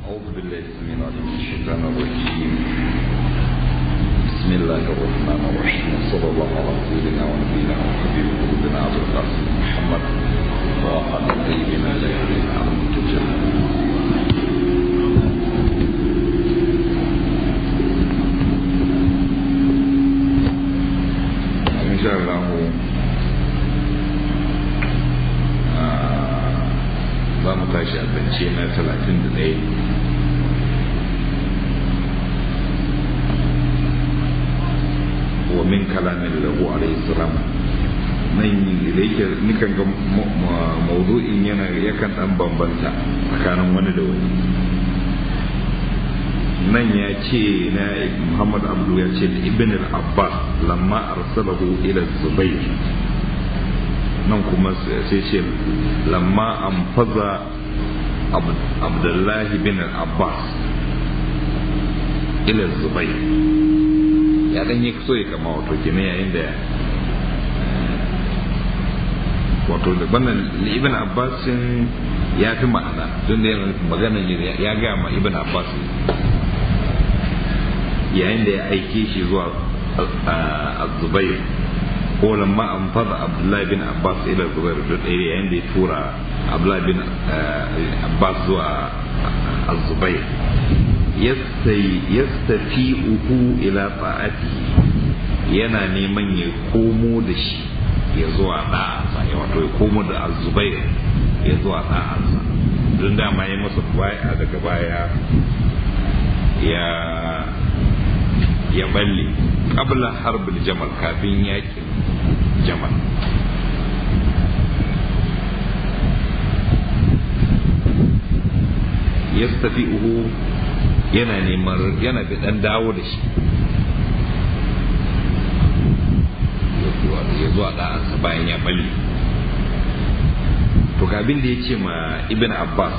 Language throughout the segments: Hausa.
أعوذ بالله السميع العليم من الشيطان الرجيم بسم الله الرحمن الرحيم وصلى الله على سيدنا ونبينا وحبيب قلوبنا عبد القاسم محمد وعلى الطيبين الطاهرين على المتجمعين إن شاء الله za mu tashi a zance na talatin da ɗaya wa min kalamin lahu alaihi salam nan da yake nikan ga mawdu'in yana yakan dan bambanta tsakanin wani da wani nan ya ce na muhammad abdu ya ce da ibn al-abbas lamma arsalahu ila zubair nan kuma sai ce lamma an faza abdullahi bin abbas ila zubai ya dan yi so ya kama wato gine yayin da wato da bannan ibn abbas ya fi ma'ana don da yana magana ya ga ma ibn abbas yayin da ya aike shi zuwa zubair ko lamma an fada abdullahi bin abbas ila zubair da ɗaya yayin da ya tura abdullahi bin abbas zuwa azubair yastafi uhu ila ta'ati yana neman ya komo da shi ya zuwa da'ansa ya wato ya komo da azubair ya zuwa da'ansa don dama ya masa baya daga baya ya ya balle qabla harbul jamal kafin yakin jamal yastafi'uhu yana neman yana da dan dawo da shi ya zuwa ɗansa bayan ya balle to ga abin da ya ce ma ibn abbas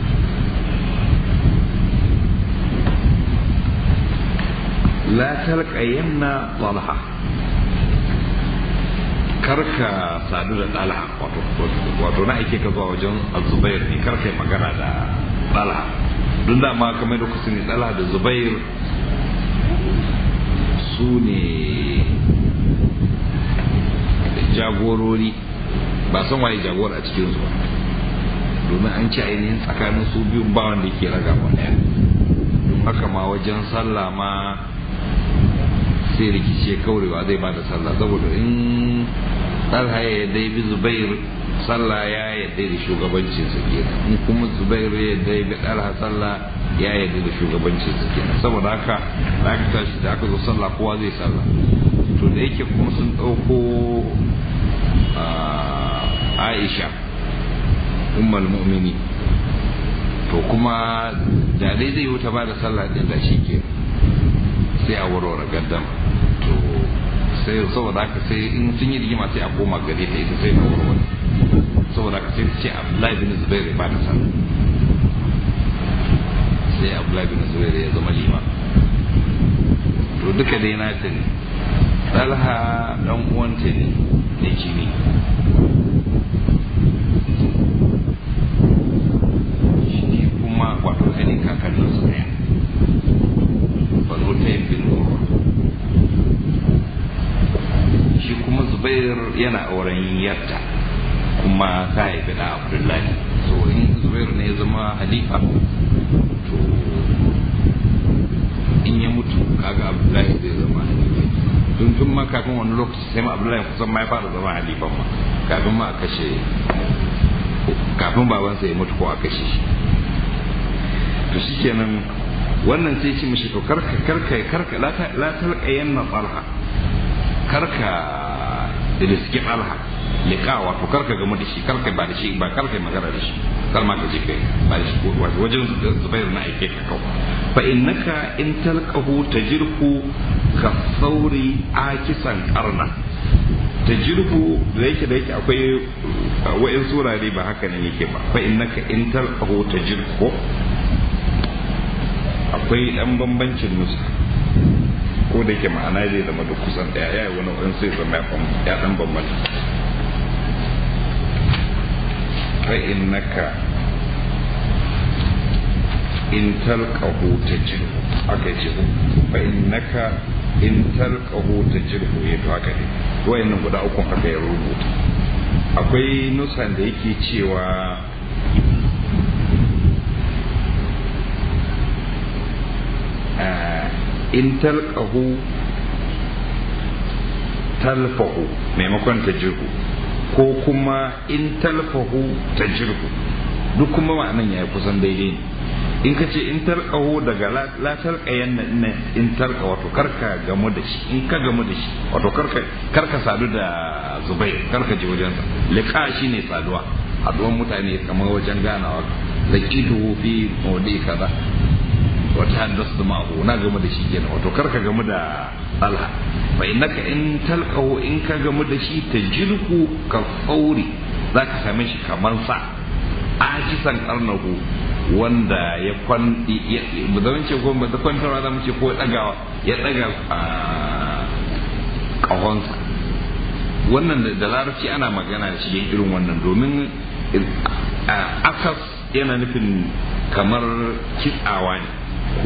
la talqayanna talha karka sadu da talha wato na aike ka zuwa wajen azubair ne karka yi magana da talha don dama kamar da kusa ne talha da zubair su ne jagorori ba san waye jagora a cikin su domin an ci ainihin tsakanin su biyun ba wanda ke raga wa ɗaya don haka ma wajen sallah ma sai rikici ya kaurewa zai ba da sallah saboda in talha ya yadda bi zubair sallah ya yadda da shugabancin su kenan in kuma zubair ya yadda bi talha sallah ya yadda da shugabancin su kenan saboda haka da aka tashi da aka zo sallah kowa zai sallah to da yake kuma sun ɗauko aisha ummul mu'mini to kuma da dai zai wuta ba da sallah din da shi ke sai a warware gaddam to sai saboda haka sai in sun yi rigima sai a koma gare ta ita sai na warware saboda haka sai ce Abdullahi bin Zubair ba da sallah sai Abdullahi bin Zubair ya zama lima to duka dai na ta ne Talha dan uwanta ne da jini shi kuma wato ainihin kakannin su ɗaya banu ta yin bin shi kuma zubair yana auren yarta kuma ta haifi da abdullahi so in zubair ne ya zama halifa to in ya mutu kaga abdullahi zai zama halifa tun tun ma kafin wani lokaci sai ma abdullahi kusan ma ya fara zama halifan ma kafin ma a kashe kafin babansa ya mutu ko a kashe shi to shikenan wannan sai ce mishi to karka karka karka la talqa yanna talha karka riski talha liqa wato karka gamu da shi karka ba da shi ba karka magana da shi kar ma ka je kai ba da shi wato wajen zubair na aike ka kawo fa innaka in talqahu tajirhu ka sauri akisan karna tajirhu da yake da yake akwai wa'in surare ba haka ne yake ba fa innaka in talqahu tajirhu akwai dan bambancin nusa ko da yake ma'ana zai zama duk kusan daya ya yi wani wani sai zama ya dan bambanta fa innaka in talqahu tajruhu aka ce fa innaka in talqahu tajruhu ya to haka ne wayannan guda uku haka ya rubuta akwai nusan da yake cewa in talqahu talfahu maimakon tajruhu ko kuma in talfahu tajruhu duk kuma ma'anan ya kusan daidai ne in ka ce in tarkaho daga la tarkayan na in tarka wato karka gamu da shi in ka gamu da shi wato karka karka sadu da zubair karka je wajen sa liqa shine saduwa haduwan mutane kamar wajen ganawa laqitu fi mawdi kaza wata haddas da ma'u na gamu da shi kenan wato karka gamu da talha fa innaka in talqahu in ka gamu da shi tajirku ka fauri zaka same shi kamar sa ajisan karnahu wanda ya kwan ba zama ce ko ba kwantarwa za mu ce ko dagawa ya daga kahonsa wannan da larabci ana magana da shi irin wannan domin akas yana nufin kamar kitsawa ne ko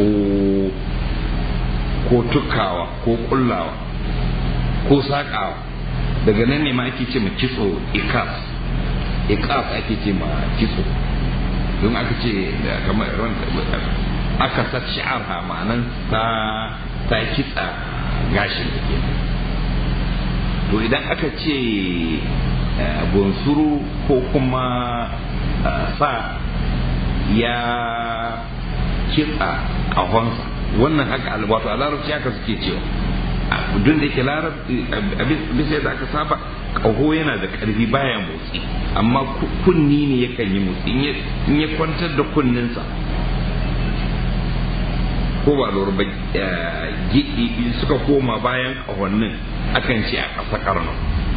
ko tukawa ko kullawa ko sakawa daga nan ne ma ake ce ma kitso ikas ikas ake ce ma kitso don aka ce kamar aka sa shi'ar ha ma'anan ta ta kitsa gashin da ke to idan aka ce bunsuru ko kuma sa ya kitsa ƙahonsa wannan haka wato a larabci haka suke cewa duk da ke larabci bisa yadda aka saba ƙaho yana da ƙarfi baya motsi amma kunni ne yakan yi motsi in ya kwantar da kunninsa ko ba lura ba suka koma bayan ƙahonnin akan ce a ƙasa ƙarno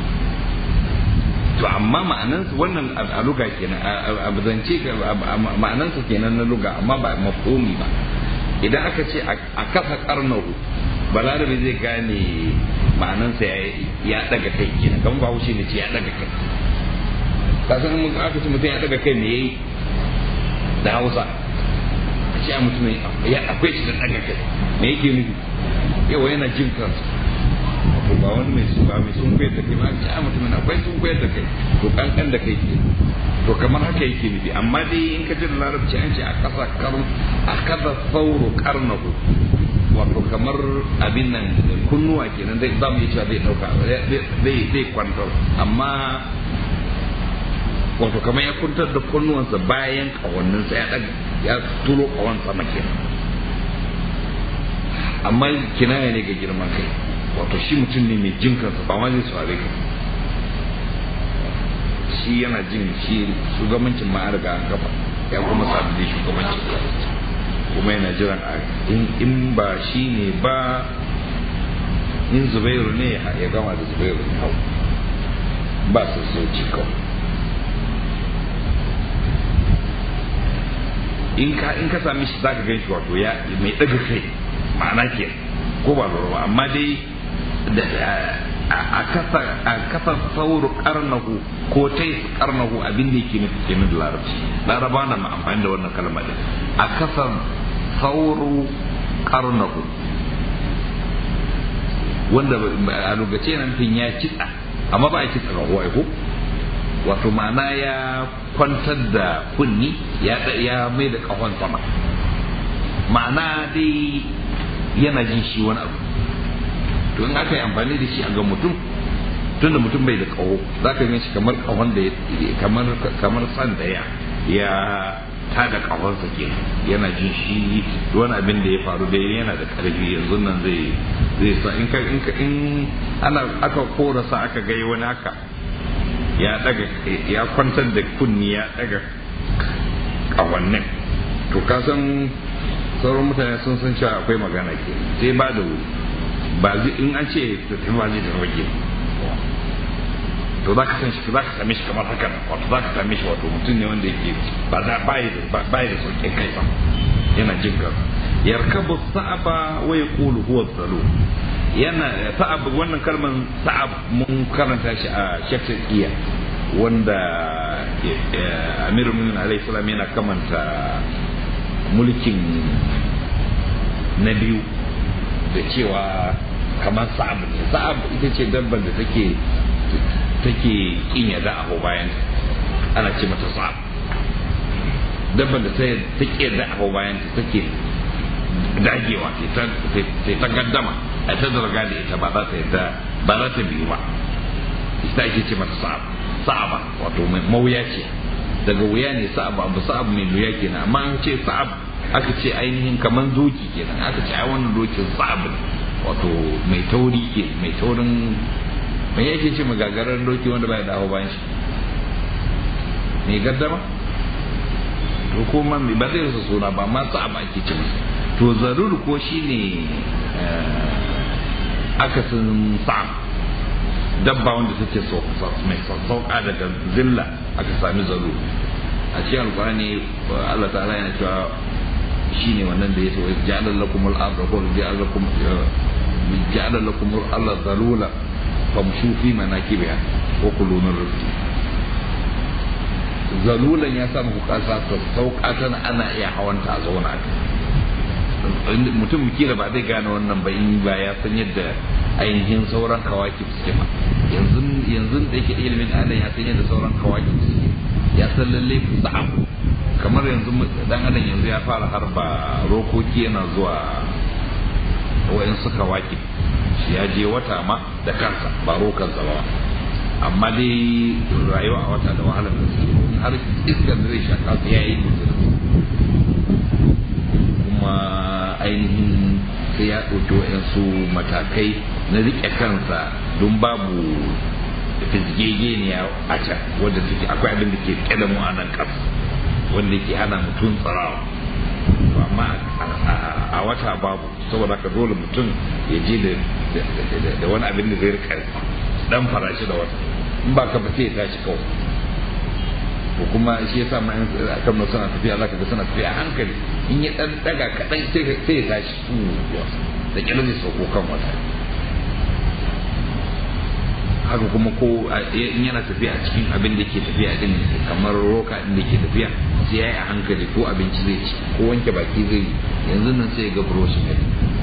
to amma ma'anansa wannan a luga kenan a zance ma'anansa kenan na luga amma ba mafhumi ba idan aka ce a kasa karnahu balarabe zai gane ma'anansa ya daga kai kenan kan ba wuce ne ce ya daga kai kasan mun aka ce mutum ya daga kai me yayi da Hausa a ce a mutum ya akwai shi da daga kai me yake nufi yawa yana jin kansa to ba wani mai su ba mai sun koyar da kai ba ce a mutum akwai sun koyar da kai to kankan da kai ke to kamar haka yake nufi amma dai in ka ji da larabci an ce a kasa karn a kasa sauro karnahu wato kamar abin nan kunnuwa kenan zai za mu yi cewa zai dauka zai zai kwantar amma wato kamar ya kwantar da kunnuwansa bayan kawanninsa ya daga ya turo kawan sama kenan amma kinaya ne ga girman kai wato shi mutum ne mai jin kansa ba ma zai saurare ka shi yana jin shi shugabancin ma riga an kafa ya kuma sadu da shugabancin kuma yana jiran a in ba shi ne ba in zubairu ne ya gama da zubairu ne hau ba su sauci kawai in ka in ka sami shi zaka gan shi wato ya mai daga kai ma'ana ke ko ba lura amma dai a kasa a kasa sauru karnahu ko tai karnahu abin da yake nufi kenan da larabci laraba na amfani da wannan kalma din a kasa sauru karnahu wanda a lokaci nan fin ya kitsa amma ba a kitsa ga huwa ko wato ma'ana ya kwantar da kunni ya ya mai da kahon sama ma'ana dai yana jin shi wani abu to in aka yi amfani da shi a ga mutum tunda mutum bai da kaho za ka shi kamar kahon da kamar kamar san da ya ya tada kahonsa ke yana jin shi wani abin da ya faru da yana da karfi yanzu nan zai zai sa in ka in ka in ana aka kora sa aka gai wani haka ya daga ya kwantar da kunni ya daga kawannin to ka san sauran mutane sun san cewa akwai magana ke sai ba da wuri ba in an ce tafi ba zai tafi ke to za ka san shi za ka same shi kamar haka wato za ka same shi wato mutum ne wanda yake ba da bayi da bayi da sauƙin kai ba yana jin ka yarkabu sa'aba wa yaqulu huwa zalu yana sa'ab wannan kalman sa'ab mun karanta shi a shafi'iyya wanda amirul mu'minin alaihi salam yana kamanta mulkin na biyu da cewa kamar sa'ab ne sa'ab ita ce dabban da take take kin yadda a bayan ana ce mata sa'ab dabban da ta ke yadda a bayan ta take dagewa sai ta gaddama a ta zarga da ita ba za ta yadda ba za ta biyu ba ita ake ce mata sa'ab sa'aba wato mawuya ce daga wuya ne sa'ab abu sa'ab mai wuya kenan amma an ce sa'ab aka ce ainihin kaman doki kenan aka ce ai wannan dokin sa'ab wato mai tauri ke mai taurin mai yake ce magagarar doki wanda bai dawo bayan shi mai gaddama to kuma ba zai rasa suna ba ma sa'ab ake ce masa to zarur ko shine akasin sa'ab dabba wanda take mai sauka daga zilla aka sami zarur a cikin alkurani Allah ta'ala yana cewa shine wannan da ya so ja'ala lakum al-ardha wa ja'ala lakum ja'ala lakum al-ardha zalula famshu fi manakibiha wa kulu min rizqi zalulan ya sa muku kasa sauka tana ana iya hawanta a zauna mutum kila ba zai gane wannan ba in ba ya san yadda ainihin sauran kawaki suke ba yanzu yanzu da yake ilimin adam ya san yadda sauran kawaki suke ya san lalle sa'am kamar yanzu dan adam yanzu ya fara harba rokoki yana zuwa wayan suka waki shi ya je wata ma da kansa ba rokansa ba amma dai rayuwa a wata da wahalar da suke har iskar da zai shaka su ya yi kuma ainihin sai ya ɗauki waɗansu matakai na riƙe kansa don babu fizgegeniya a can wadda take akwai abin da ke ƙyada mu a nan ƙasa wanda ke hana mutum tsarawa amma a wata babu saboda ka dole mutum ya je da wani abin da zai rika dan farashi da wata in ba ka ba sai ya tashi kawai ko kuma shi yasa ma in kan nan suna tafiya zaka ga suna tafiya a hankali in ya dan daga kadan sai sai ya tashi da kila zai sauko kan wata haka kuma ko in yana tafiya a cikin abin da ke tafiya din kamar roka din da ke tafiya sai ya yi a hankali ko abinci zai ci ko wanke baki zai yanzu nan sai ya ga buroshi ne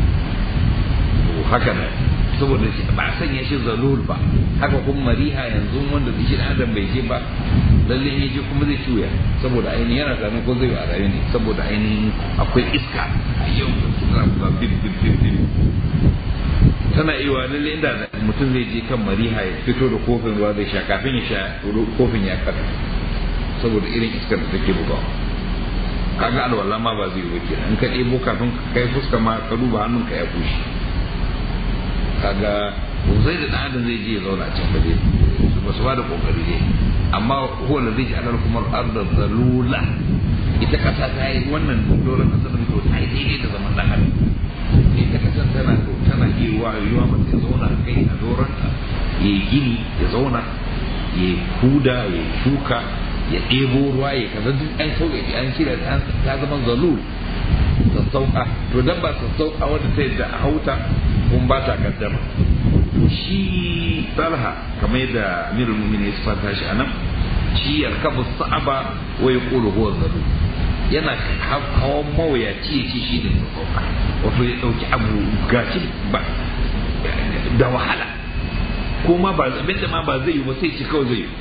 haka nan saboda ba a sanya shi zalul ba haka kuma mariha yanzu wanda shi adam bai je ba lalle ya je kuma zai cuya saboda ainihin yana zanen ko zai a rayu ne saboda ainihin akwai iska a yau suna ba bib bib bib bib tana iya lalle inda mutum zai je kan mariha ya fito da kofin ruwa zai sha kafin ya sha kofin ya kada saboda irin iskar da take bugawa kaga alwala ma ba zai yi wakil in ka ɗebo kafin kai fuska ma ka duba hannunka ya bushe kaga zai da ɗan zai je ya zauna a can ba dai ba su ba da kokari dai amma huwa da zai ji anar kuma arda zalula ita kasa ta yi wannan doron kasa da to ta yi daidai da zaman ɗan adam ita kasa tana to tana iya wa yiwa mace ya zauna kai a doron ta ya yi gini ya zauna ya huda ya shuka ya ɗebo ruwa ya kaza duk an sauya an shirya ta zama zalul sassauka to dan ba sassauka wanda ta yadda a hauta kun ba ta gaddama shi talha kamar yadda amirul mu'minin ya fata shi anan shi yarkabu sa'aba wa yaqulu huwa zalu yana hawan mawuyaci ya ce shi ne sassauka wato ya dauki abu gashi ba da wahala ko ma ba abin da ma ba zai yi ba sai ci kawai zai yi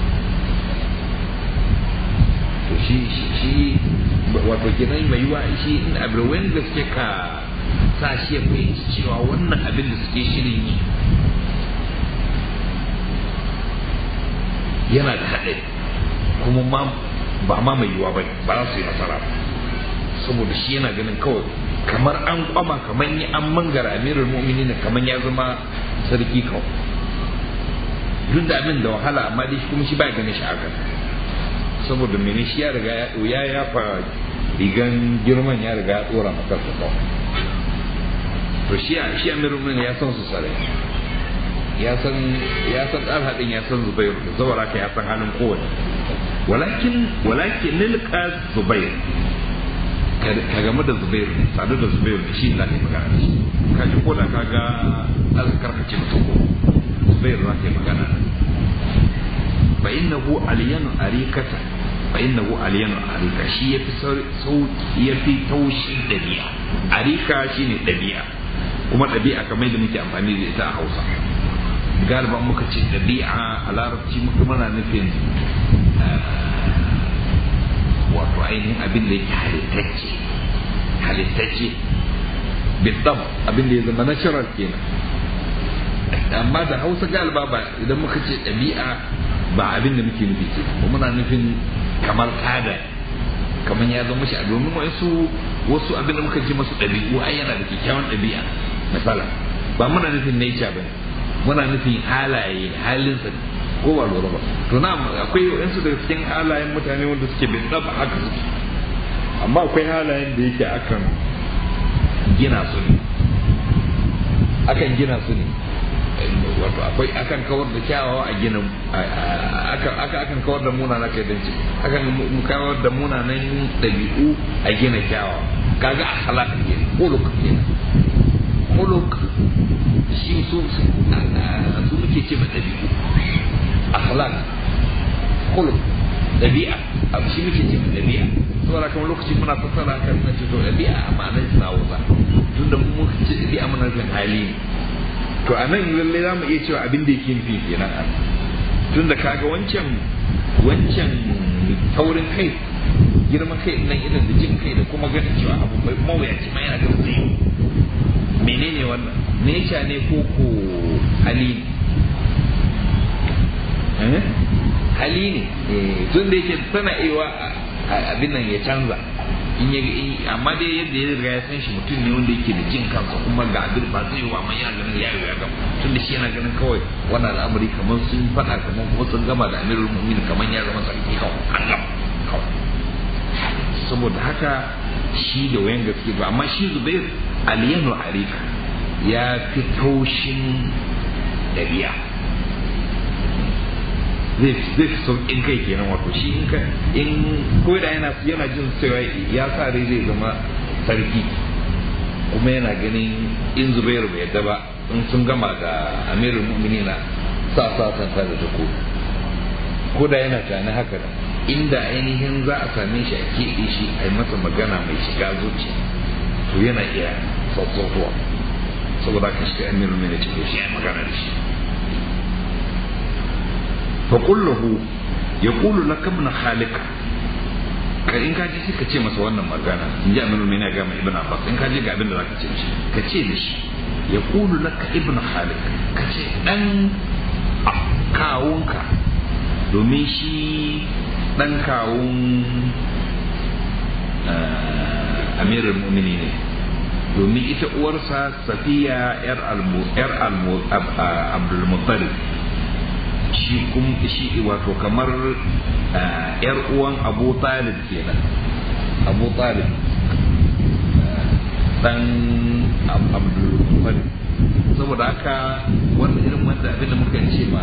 to shi shi wato kenan mai yiwa shi in abin wanda suke ka sa shi ya fahimci cewa wannan abin da suke shirin yi yana da haɗe kuma ma ba ma mai yiwa ba ba za su yi nasara ba saboda shi yana ganin kawai kamar an kwama kamar yi an mangara amirul mu'minin kamar ya zama sarki kawai duk da abin da wahala amma dai kuma shi ba ganin shi haka saboda mene shi ya riga ya ya yafa rigan girman ya riga ya tsora maka su kawai to shi shi amirul mu'minin ya san su sarai ya san ya san talha din ya san zubair zawara ka ya san halin kowane walakin walakin nilqa zubair ka game da zubair sadu da zubair shi za ka yi magana da shi ka ji ko da ka ga alkar ka ce mutum ko zubair za ka yi magana fa innahu aliyanu arikata fa innahu aliyan arika shi yafi sauki yafi taushin dabi'a arika shine dabi'a kuma dabi'a kamar yadda muke amfani da ita a Hausa galiban muka ce dabi'a a larabci muka muna nufin wato ainihin abin da yake halittacce halittacce bidam abin da ya zama natural kenan amma da hausa galiba ba idan muka ce ɗabi'a ba abin da muke nufi ce ba muna nufin kamar tada kamar ya zama shi a domin wasu wasu abin da muka ce masu ɗabi'u ai yana da kyakkyawan ɗabi'a misala ba muna nufin nature ba muna nufin halaye halinsa ko ba lura ba to na akwai wasu daga cikin halayen mutane wanda suke bin ɗaba haka suke amma akwai halayen da yake akan gina su ne akan gina su ne wato akwai akan kawar da kyawawa a ginin akan akan kawar da munana kai dan ci akan kawar da munanan dabi'u a gina kyawawa kaga akhlaq ke khuluq ke khuluq shi su su muke ce ma dabi'u akhlaq khuluq dabi'a abu shi muke ce ma dabi'a saboda kamar lokaci muna fassara kan na ce to dabi'a amma nan na wuza tunda mu ce dabi'a muna nufin hali ne to a nan lallai za mu iya cewa abin da yake nufi kenan a tun da kaga wancan wancan taurin kai girman kai nan irin da jin kai da kuma ganin cewa abu mai mawuyaci ma yana da zai menene wannan nature ne ko ko hali ne hali ne tun da yake tana iya abin nan ya canza in ya amma dai yadda ya riga ya san shi mutum ne wanda yake da jin kansa kuma ga abin ba zai wa amma yana ganin ya ya gama tun da shi yana ganin kawai wannan al'amari kamar sun faɗa kamar kuma sun gama da amirul mu'minin kamar ya zama sarki kawai Allah kawai saboda haka shi da wayan gaske ba amma shi Zubair aliyanu arika ya fi taushin dabi'a zai zai fi sauƙin kai kenan wato shi in ka in ko da yana yana jin cewa ya sa rai zai zama sarki kuma yana ganin in zubairu bai yadda ba in sun gama da amirul mu'minina sa sa san da tako ko da yana tani haka da inda ainihin za a same shi a keɓe shi a yi masa magana mai shiga zuci to yana iya sassautuwa saboda ka shiga amirul mu'minina ce to shi ya magana da shi فقل له يقول لك ابن خالك ka in ka ji ka ce masa wannan magana in ji aminu mai ga mai ibn abbas in ka ji ga abin da zaka ce shi ka ce da shi ya kulu laka ibn khalik ka ce dan kawunka domin shi dan kawun amirul mu'mini ne domin ita uwarsa safiya yar abdul muttalib shi kuma shi wato kamar yar uwan abu talib kenan abu talib dan abdul muttalib saboda haka wanda irin wanda abinda muka ce ma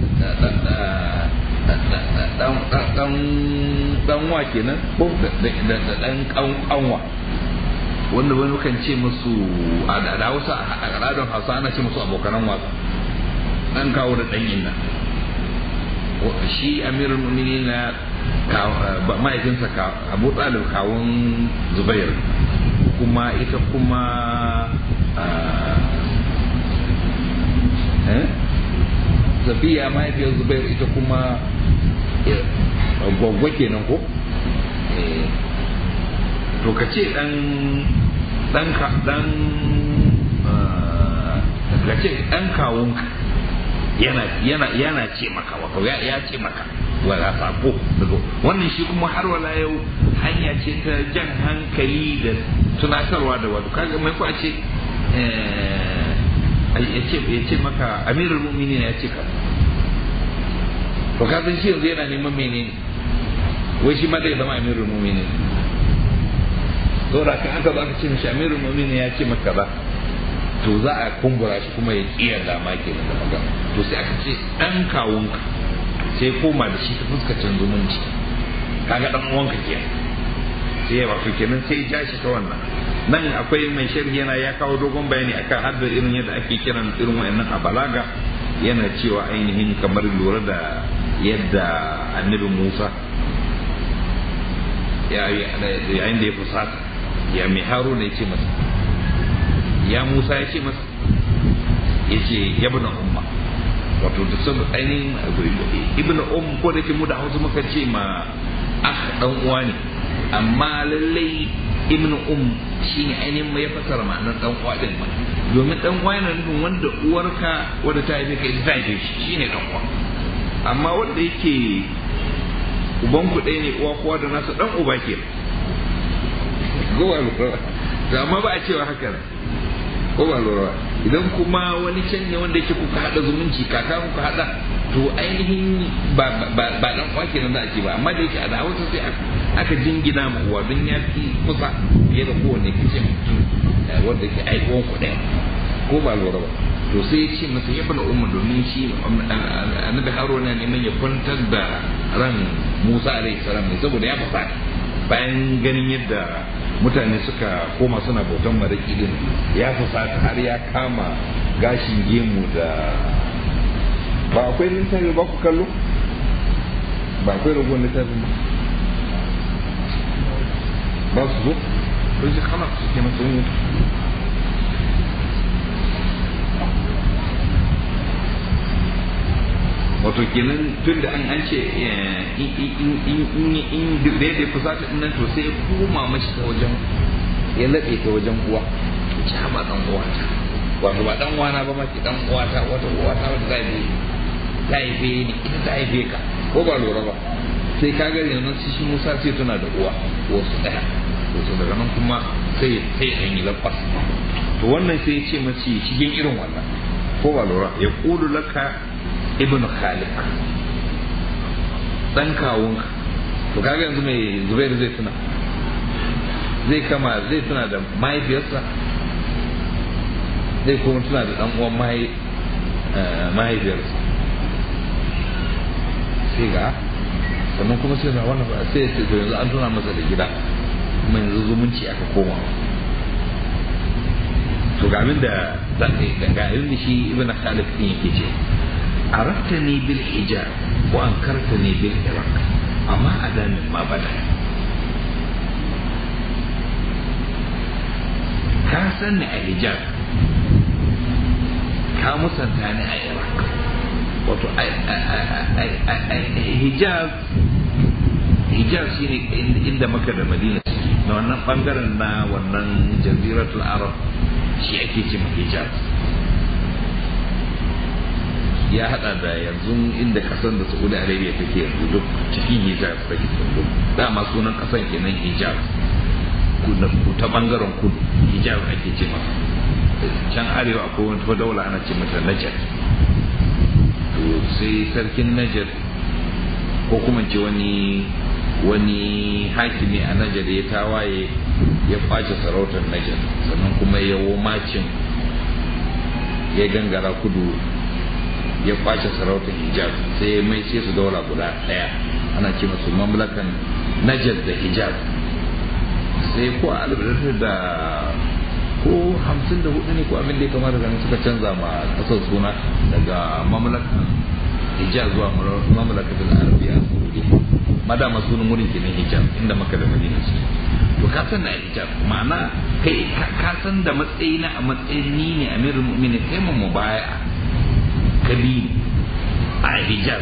dan wa kenan ko da dan kanwa wanda wani mukan ce musu a da hausa a al'adar hausa ana ce musu abokanan wasa dan kawo da dan inna shi amirul mu'minin na mahaifinsa abu talib kawun zubair kuma ita kuma zafiya mahaifiyar zubair ita kuma gwaggwa kenan ko to ka ce dan dan ka dan ka ce dan kawunka yana yana yana ce maka wato ya ya ce maka wala sako daga wannan shi kuma har wala yau hanya ce ta jan hankali da tunatarwa da wato kaga mai ko a ce ya ce ya ce maka amirul mu'minin ya ce ka to ka san shi yanzu yana neman menene wai shi ma zai zama amirul mu'minin saboda kan aka zo aka ce mishi amirul mu'minin ya ce maka ba to za a kumbura shi kuma ya kiyar dama ke da magana to sai aka ce dan kawunka sai koma da shi ta fuskacin zumunci kaga dan uwanka ke sai ya wato kenan sai ja shi ta wannan nan akwai mai sharhi yana ya kawo dogon bayani akan haddar irin yadda ake kiran irin wayannan a balaga yana cewa ainihin kamar lura da yadda annabi Musa yayin da ya fusata ya mai haruna ya ce masa ya musa ya ce masa ya ce ya bi umma wato da sun ainihin ibn um ko da ke mu da hausa muka ce ma ah dan uwa ne amma lallai ibn um shine ainihin mai fasara ma'anar dan uwa din ma domin dan uwa yana nufin wanda uwarka wanda ta haife ka ita ta haife shi shine dan uwa amma wanda yake uban ku ɗaya ne uwa kowa da nasa dan uba ke gowa lura da amma ba a cewa haka ko ba lura idan kuma wani can ne wanda yake kuka hada zumunci kaka kuka hada to ainihin ba ba ba dan uwa kenan za a ce ba amma da yake a da hausa sai aka jingina ma uwa don ya fi kusa fiye da kowane kace mutum wanda ke aikon ku ɗaya ko ba lura ba to sai ya ce masa ya bala umma domin shi annabi haruna neman ya kwantar da ran musa alaihi salam ne saboda ya fasa bayan ganin yadda mutane suka koma suna bautan maraki din ya fasa har ya kama gashin gemu da ba akwai littafi ba ku kallo ba akwai ragon littafin ba ba su zo kun ji kama su ke masu mutu wato kenan tun da an an ce in da ya fusata din nan to sai ya koma mashi ta wajen ya laɓe ta wajen uwa ci ba dan uwa ta wato ba dan uwa na ba ma ki dan uwa ta wata uwa ta wata za ta haife ni ita ta haife ka ko ba lura ba sai ka ga yanzu shi Musa sai tana da uwa wasu daya to daga nan kuma sai sai an yi labbas to wannan sai ya ce mace shigen irin wannan ko ba lura ya kulu laka ibn khalik dan kawunka to kaga yanzu mai zubair zai tuna zai kama zai tuna da mahaifiyarsa zai kuma tuna da dan uwan mahaifiyarsa sai ga sannan kuma sai na wannan ba sai ya to yanzu an tuna masa da gida kuma yanzu zumunci aka koma to ga abin da ga abin da shi ibn khalid din yake ce عرفتني بالحجاب وأنكرتني بالعراق أما أدا مما بدا كاسن حجاب كامسن تاني عراق wato hijab hijab shine inda maka da madina na wannan bangaren na wannan jaziratul arab shi ake ce hijab ya hada da yanzu inda kasan da saudi arabia take yanzu duk cikin hijab take yanzu dama sunan kasan kenan hijab ta bangaren kudu hijab ake ce masa can arewa akwai wata daula ana ce mata najar to sai sarkin najar ko kuma ce wani wani hakimi a najar ya tawaye ya kwace sarautar najar sannan kuma ya macin ya gangara kudu ya kwace sarautar hijab sai ya mai sai su daura guda daya ana ce musu mamlakan najar da hijab sai ko a albarkar da ko hamsin da hudu ne ko abin da ya kamata ganin suka canza ma kasar suna daga mamlakan hijab zuwa mamlakatul arabiya saudi madama sunan wurin kenan hijab inda maka da madina su to ka san na hijab ma'ana kai ka san da matsayina a matsayin ni ne amirul mu'minin kai mu mubaya kabi a hijab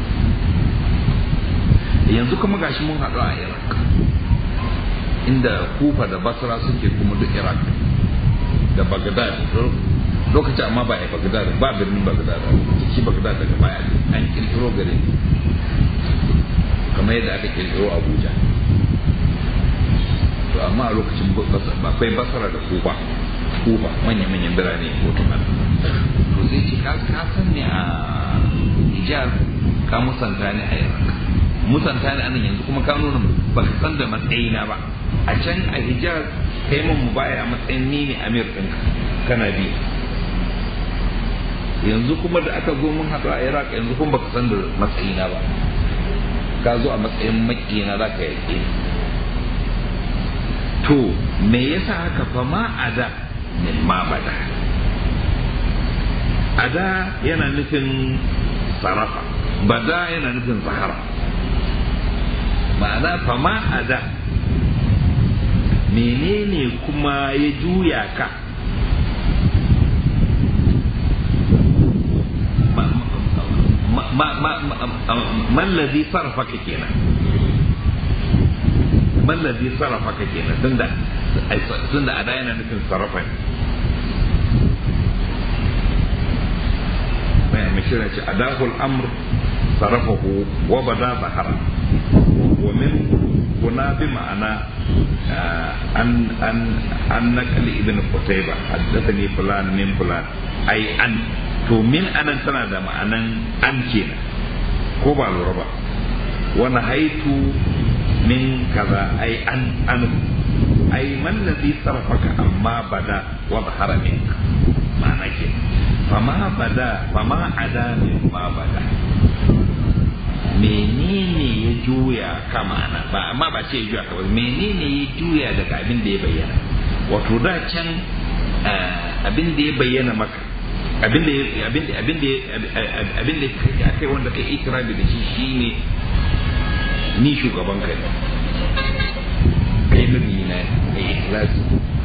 yanzu kuma gashi mun haɗu a iraq inda kufa da basra suke kuma duk iraq da bagdad lokacin amma ba a bagdad ba birnin bagdad shi bagdad daga baya an kirkiro garin kamar yadda aka kirkiro abuja to amma a lokacin akwai basra da kufa kufa manya-manyan birane hotunan to zai ce ka san ne a hijab ka musanta ne a iraq musanta ne anan yanzu kuma ka nuna ba ka san da matsayina ba a can a hijab kai mun mu baya a matsayin ni ne amir ɗinka kana bi yanzu kuma da aka zo mun haɗu a iraq yanzu kuma baka san da matsayina ba ka zo a matsayin makina za ka yaƙe to me yasa haka fa ma a da min ma bada ada yana nufin sarafa bada yana nufin zahara ma'ana fama ada menene kuma ya juya ka mallazi sarrafaka kenan mallazi sarrafaka kenan tunda tunda a da yana nufin sarrafa ne mai mishirin ce adahul amr sarrafahu wa bada zahara wa min kuna bi ma'ana an an an nakali ibn qutayba haddathani fulan min fulan ai an to min anan tana da ma'anan an kenan ko ba lura ba wani haitu min kaza ai an an ai man ladhi sarfaka amma bada wa zahara minka ma'ana ke fama bada fama ada min ma bada menene ya juya ka ma'ana ba amma ba ce ya juya ka ba menene ya juya daga abin da ya bayyana wato da can abin da ya bayyana maka abin da abin da abin da abin da kai wanda kai ikirabi da shi shine ni shugaban kai kai nabi na mai ikhlasi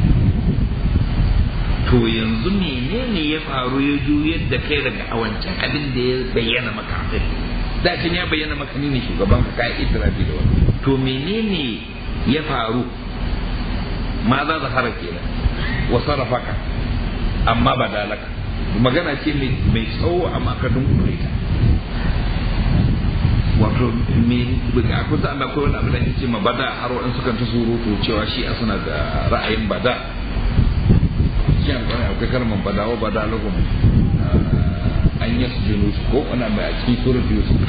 to yanzu menene ya faru ya juyar da kai daga awancan abin da ya bayyana maka kai da can ya bayyana maka ni ne shugaban ka kai ikirabi da wani to menene ya faru ma za zahara kenan wa sarrafaka amma badalaka magana ce mai tsawo amma ka dunkule ta wato me a kusa da akwai wani abu da ce ma bada har wa'in sukan ta surutu cewa shi a suna da ra'ayin bada shi an kwanar akwai kalmar bada wa bada lahum an yi su jinu ko wani mai a cikin surat yusuf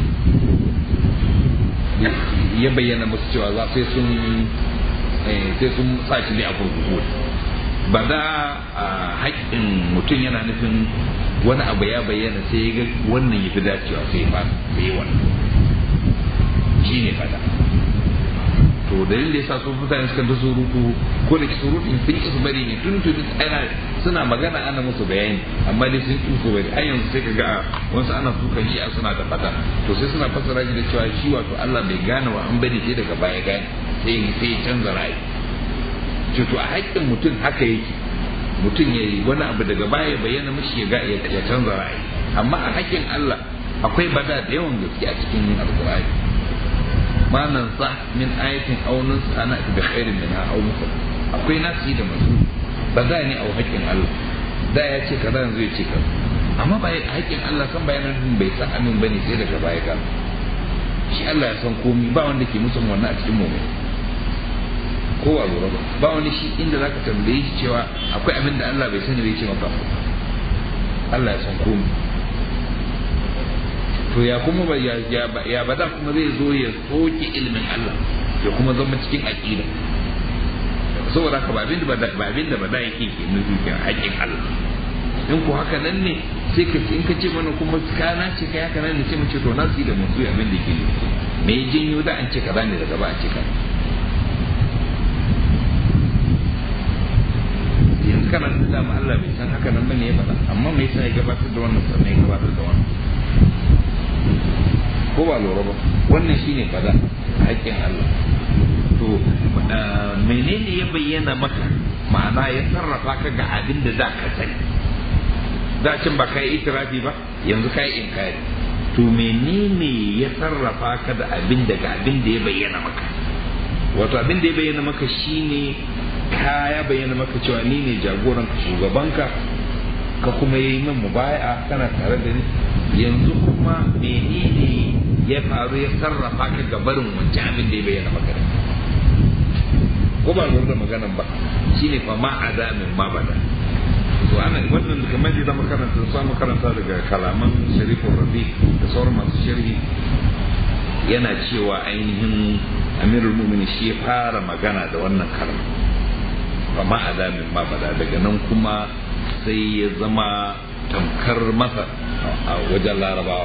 ya bayyana musu cewa za sai sun sai sun sa shi ne a kurkuku ba da haƙƙin mutum yana nufin wani abu ya bayyana sai ya ga wannan ya fi dacewa sai ya sai yi wannan shi ne fada to dalilin da ya sa su mutane suka ta surutu ko da surutun sun ki su bari ne tun tun ana suna magana ana musu bayani amma dai sun ki su bari har yanzu sai ka ga wasu ana sukan shi suna da fada to sai suna fassara shi da cewa shi wato Allah bai gane wa an bari sai daga baya gane sai sai ya canza ra'ayi to a haƙƙin mutum haka yake mutum ya yi wani abu daga baya bayyana mashi ya ya canza ra'ayi amma a haƙƙin Allah akwai bada da yawan gaske a cikin alƙur'ani ma nan sa min ayatin aw nunsa ana bi khairin minha aw mukhal akwai nasi da masu bada ne a haƙƙin Allah da ya ce kaza yanzu ya ce kaza amma ba a haƙƙin Allah kan bayanan bai san amin bane sai daga baya ka shi Allah ya san komi ba wanda ke musun wannan a cikin mu'min ko a lura ba ba wani shi inda za ka tambaye shi cewa akwai abin da Allah bai sani bai ce maka Allah ya san komai to ya kuma ba ya ya bada kuma zai zo ya soke ilimin Allah ya kuma zama cikin aqida saboda haka ba abin da ba abin da bada yake ke nufi kan haƙin Allah in ko haka nan ne sai ka in ka ce mana kuma kana ce kai haka nan ne sai mu ce to na su da musu abin da ke nufi me ya janyo da an ce kaza ne daga ba a ce kaza yanzu kana da dama Allah bai san haka nan bane ya faɗa amma me yasa ya gabatar da wannan sannan ya gabatar da wannan ko ba lura ba wannan shine fada haƙƙin Allah to menene ya bayyana maka ma'ana ya sarrafa ka ga abin da za ka sani da can ba ka yi itirafi ba yanzu ka yi inkari to menene ya sarrafa ka da abin da ga abin da ya bayyana maka wato abin da ya bayyana maka shine ka ya bayyana maka cewa ni ne jagoran ka shugabanka ka kuma yi min mubaya kana tare da ni yanzu kuma menene ya faru ya sarrafa ka ga barin wancan abin da ya bayyana maka da ko ba lura da maganan ba shine fa ma ada min ma bada to ana wannan kamar da zama karanta samu karanta daga kalaman sharifin rabi da sauran masu sharhi yana cewa ainihin amirul mu'minin shi ya fara magana da wannan kalma fa ma ada min ma bada daga nan kuma sai ya zama tamkar masa a wajen larabawa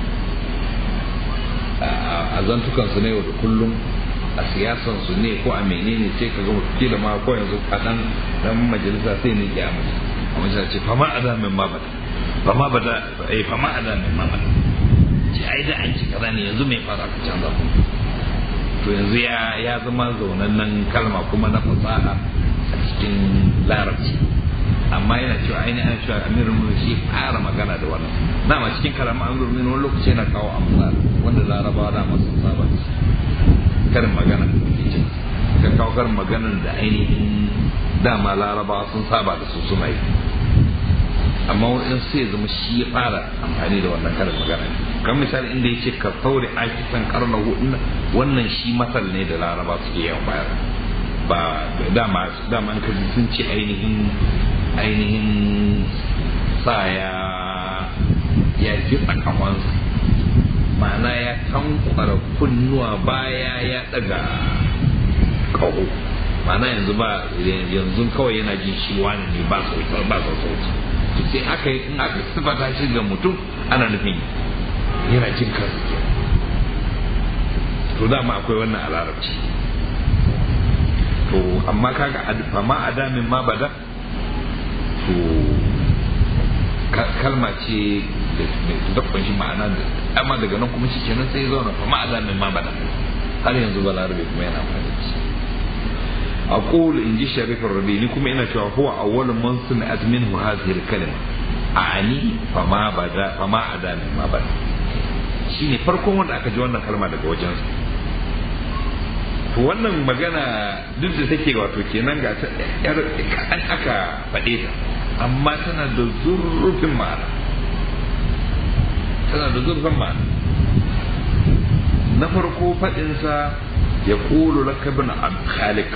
a zantukansu ne yau da kullum a siyasansu ne ko a menene sai ka gama kila ma ko yanzu a dan dan majalisa sai ne ya mutu a majalisa ce fama ada min ma bada fama bada eh fama ada min ma bada ce ai da an ci kaza ne yanzu mai fara ka canza ku to yanzu ya ya zama zaunannen kalma kuma na fasaha a cikin larabci amma yana cewa ainihin ana cewa amirul mu'minin shi fara magana da wannan dama cikin kalaman amirul mu'minin wani lokaci yana kawo amsal wanda larabawa dama sun saba da shi karin magana ka kawo karin maganar da ainihin dama larabawa sun saba da su suna yi amma wani sai zama shi ya fara amfani da wannan karin magana kan misali inda ya ce ka saure aki san karna hudu wannan shi masal ne da laraba suke yawan bayar ba dama dama ka sun ce ainihin ainihin sa ya ya kitsa kamansa ma'ana ya tankwara kunnuwa baya ya daga kaho ma'ana yanzu ba yanzu kawai yana jin shi wani ne ba sauti ba sauti to sai aka in aka sifata shi ga mutum ana nufin yana jin kansa ke to dama akwai wannan a larabci to amma kaga fama adamin ma bada to kalma ce da kunshi ma'ana da amma daga nan kuma shi kenan sai zauna fama adamin ma bada har yanzu ba larabe kuma yana amfani da shi أقول إن جي شريف الربيع لكم إن هو أول من سمعت منه هذه الكلمة أعني فما بدا فما عدا ما بدا shine farkon wanda aka ji wannan kalma daga wajensa to wannan magana duk da take wato kenan ga ta yar kaɗan aka faɗe ta amma tana da zurfin ma'ana tana da zurfin ma'ana na farko faɗinsa ya ƙulu lakabin khalik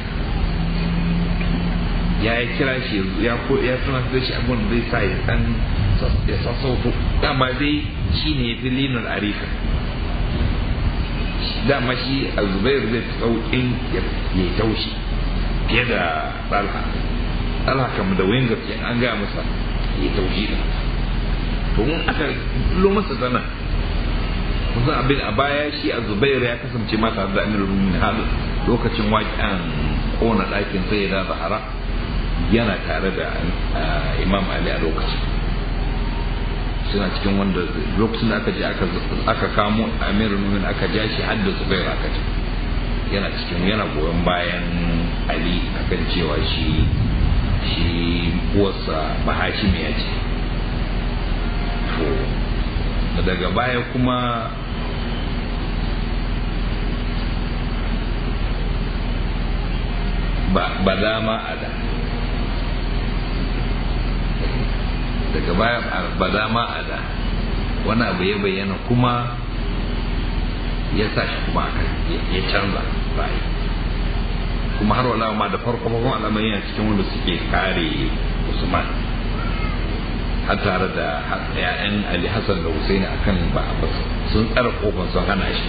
ya yi kira shi ya ko ya sanar da shi abin da zai sa ya san ya sassauto dama dai shi ne ya fi linar arika dama shi a zubair zai fi sauƙin ya taushi fiye da ɗalha ɗalha kam da wayan gaske an gaya masa ya taushi da to mun aka lo masa tana kusan abin a baya shi a zubair ya kasance masa da amirul mu'minin har lokacin waƙen kona ɗakin sai da zahara yana tare da imam ali a lokacin suna cikin wanda lokacin da aka je aka kamo amirul mu'minin aka ja shi har da zubair aka ce yana cikin yana goyon bayan ali akan cewa shi shi uwarsa bahashimi ya ce to daga baya kuma ba dama a da daga baya ba dama a da wani abu ya bayyana kuma ya sa shi kuma ya canza ra'ayi kuma har wala ma da farko farkon al'amari yana cikin wanda suke kare usman har tare da ya'yan ali hassan da husaini akan ba sun tsara kofar sun hana shi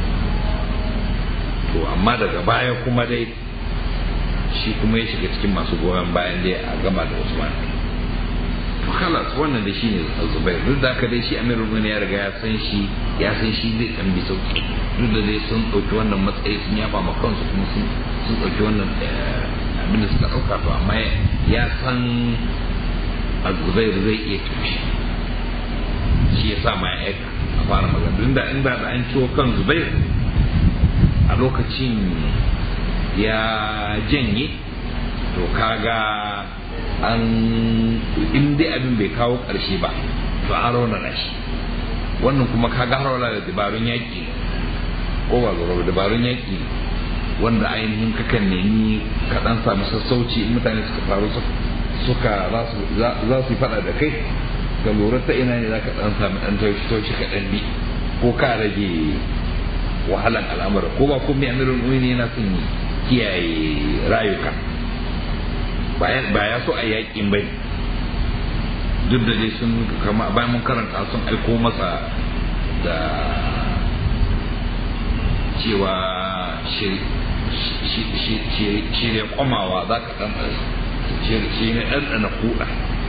to amma daga baya kuma dai shi kuma ya shiga cikin masu goyon bayan dai a gama da usman to kalas wannan da shi ne zubair duk da haka dai shi amirul mu'minin ya riga ya san shi ya san shi zai dan bi sauki duk da dai sun dauki wannan matsayi sun yaba ma kansu kuma sun sun dauki wannan abin da suka dauka to amma ya san azubair zai iya tushe shi ya sa ma ya aika a fara magana duk da inda da an ciwo kan zubair a lokacin ya janye to kaga an in dai abin bai kawo ƙarshe ba to an raunana shi wannan kuma kaga rauna da dabarun yaƙi ko ba zaro dabarun yaƙi wanda ainihin kakan nemi ka dan samu sassauci in mutane suka faru suka za su yi faɗa da kai ga lura ta ina ne za ka dan samu dan taushi taushi ka dan bi ko ka rage wahalan al'amura ko ba komai amirul mu'minin yana son kiyaye rayuka ba ya so a yakin bai duk da dai sun kama bayan mun karanta sun aiko masa da cewa shirya kwamawa za ka ɗan shi ne ɗanɗana kuɗa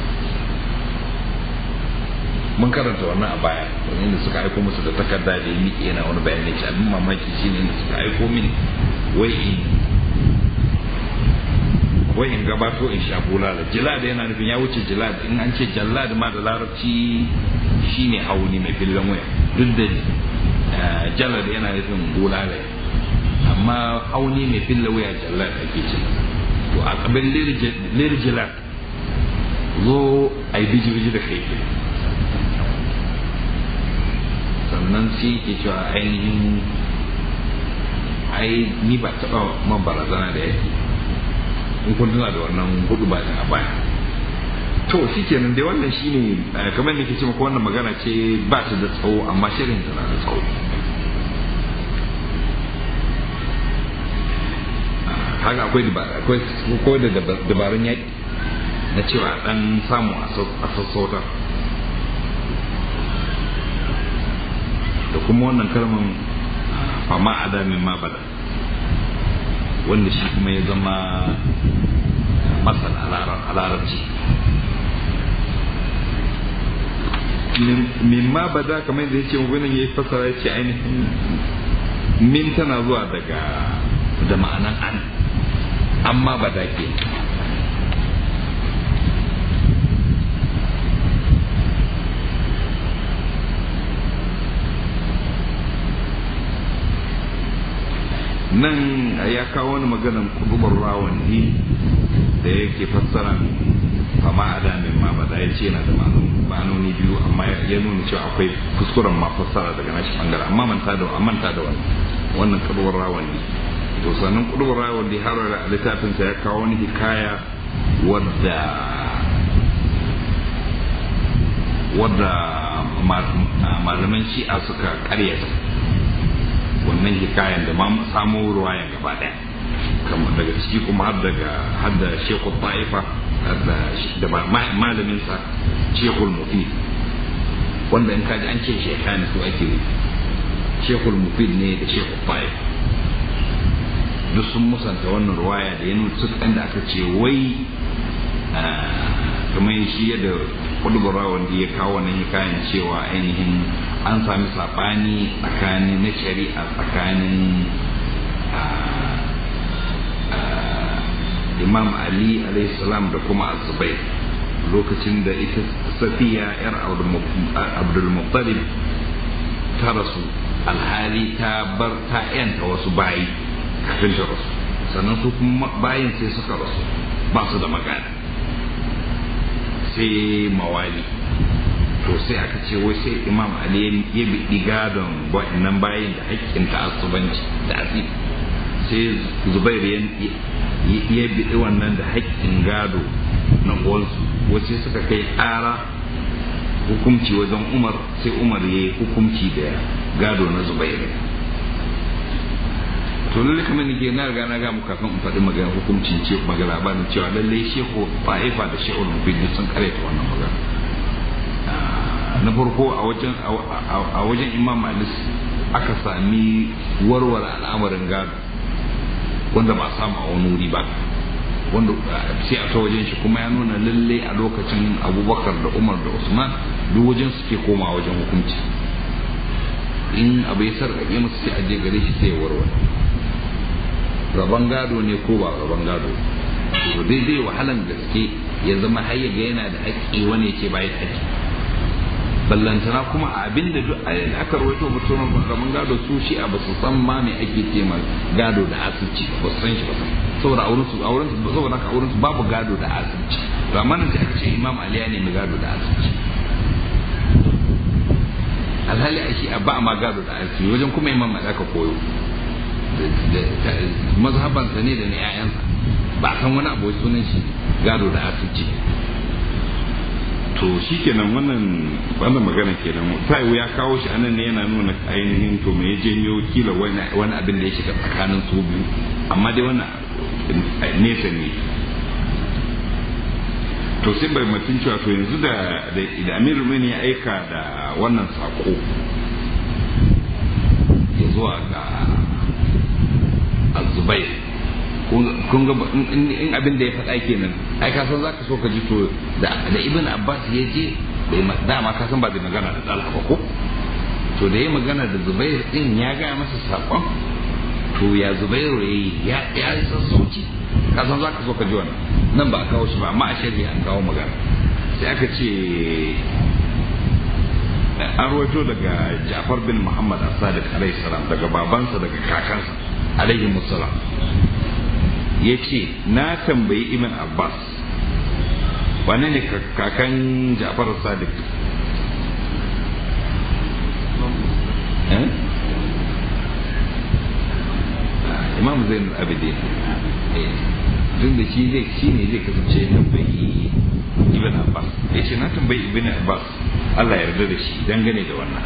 mun karanta wannan a baya wani da suka aiko musu da takarda da ya miƙe yana wani bayanai shi abin mamaki shi ne da suka aiko mini wai in wai in gabato in sha bulala jilad yana nufin ya wuce jilad in an ce jallad ma da larabci shine hauni mai fillan waya duk da jalad yana nufin bulala amma hauni mai filla wuya jallar ake ce to a kabin lirjilar zo a yi biji-biji da kai sannan sai ke cewa ainihin ai ni ba taɓa man barazana da yake in kun tuna da wannan hudu ba a baya to shi kenan dai wannan shine kamar da ke ce maka wannan magana ce ba ta da tsawo amma shirin ta na da tsawo haka akwai akwai ko da dabarun yaƙi na cewa dan samu a sassauta da kuma wannan kalman fama adamin ma bada wanda shi kuma ya zama masal a larabci min ma bada kamar da ya ce wani ya yi fasara ya ce ainihin min tana zuwa daga da ma'anan an amma bada ke nan ya kawo wani maganan kudubar rawani da yake fassara fama adamin ma ba da ya ce yana da ma'anoni biyu amma ya nuna cewa akwai kuskuren ma fassara daga nashi bangare amma manta da manta da wani wannan kudubar rawani to sannan kudubar rawani har da littafinsa ya kawo wani hikaya wadda wadda malaman shi'a suka karyata wannan hikayen da ma samo ruwayan gaba daya kamar daga ciki kuma har daga har da shekul ta'ifa da malamin sa shekul mufid wanda in kaji an ce shekani su ake shekul mufid ne da shekul ta'ifa duk sun musanta wannan ruwaya da ya nuna su da aka ce wai kamar shi yadda kudubura wanda ya kawo wannan hikayen cewa ainihin an sami saɓani tsakanin na shari'a tsakanin imam ali salam da kuma azubai lokacin da ita safiya yar abdulmuttalib ta rasu alhali ta bar ta yanta wasu bayi kafin ta rasu sannan su kuma bayin sai suka rasu ba su da magana sai mawali to sai aka ce wai sai imam ali ya biɗi gadon wa'annan bayin da haƙƙin ta'assubanci da asiri sai zubairu ya biɗi wannan da haƙƙin gado na uwansu wace suka kai ƙara hukumci wajen umar sai umar ya yi hukumci da gado na zubairu to lalle kamar nake na riga na ga mu kafin in faɗi magana hukuncin ce magana labarin cewa lalle shehu fa'ifa da shehu mubin sun karaita wannan magana na farko a wajen a wajen imam alis aka sami warware al'amarin gado wanda ba samu a wani wuri ba wanda sai a ta wajen shi kuma ya nuna lalle a lokacin abubakar da umar da usman duk wajen suke koma wajen hukunci in abu ya sarƙaƙe musu sai a je gare shi sai ya warware rabon gado ne ko ba rabon gado to daidai wahalan gaske ya zama har ga yana da haƙƙi wani ya ce bai da haƙƙi ballantana kuma abin da duk aka rawaito mutum rabon gado su shi a basu san ma me ake ce ma gado da asirci ba su san shi ba saboda auren su auren su saboda haka auren su babu gado da asirci to amma nan sai aka ce imam ali ya nemi gado da asirci alhali a shi a ba ma gado da asirci wajen kuma imam ali aka koyo mazhabansa ne da na 'ya'yansa ba a san wani abu sunan shi gado da asirci to shi kenan wannan wannan magana kenan ta'iwu ya kawo shi anan ne yana nuna ainihin to me ya janyo kila wani abin da ya shiga tsakanin su biyu amma dai wannan nesa ne to sai bai mutum cewa to yanzu da da amir rumani ya aika da wannan sako ya zuwa ga azubai kun ga in abin da ya faɗa kenan ai ka san zaka so ka ji to da da ibn abbas ya je bai dama ka san ba da magana da talha ba ko to da ya magana da zubair din ya ga masa sakon to ya zubairu yayi ya ya yi sassauci ka san zaka so ka ji wannan nan ba a kawo shi ba amma a shari'a an kawo magana sai aka ce an rawaito daga Ja'far bin Muhammad as-Sadiq alaihi salam daga babansa daga kakansa alaihi musallam ya ce na tambayi ibn abbas wane ne kakan ja'far sadiq imam zain abidin tun da shi zai shi ne zai kasance ya tambayi ibn abbas ya ce na tambayi ibn abbas allah yarda da shi dangane da wannan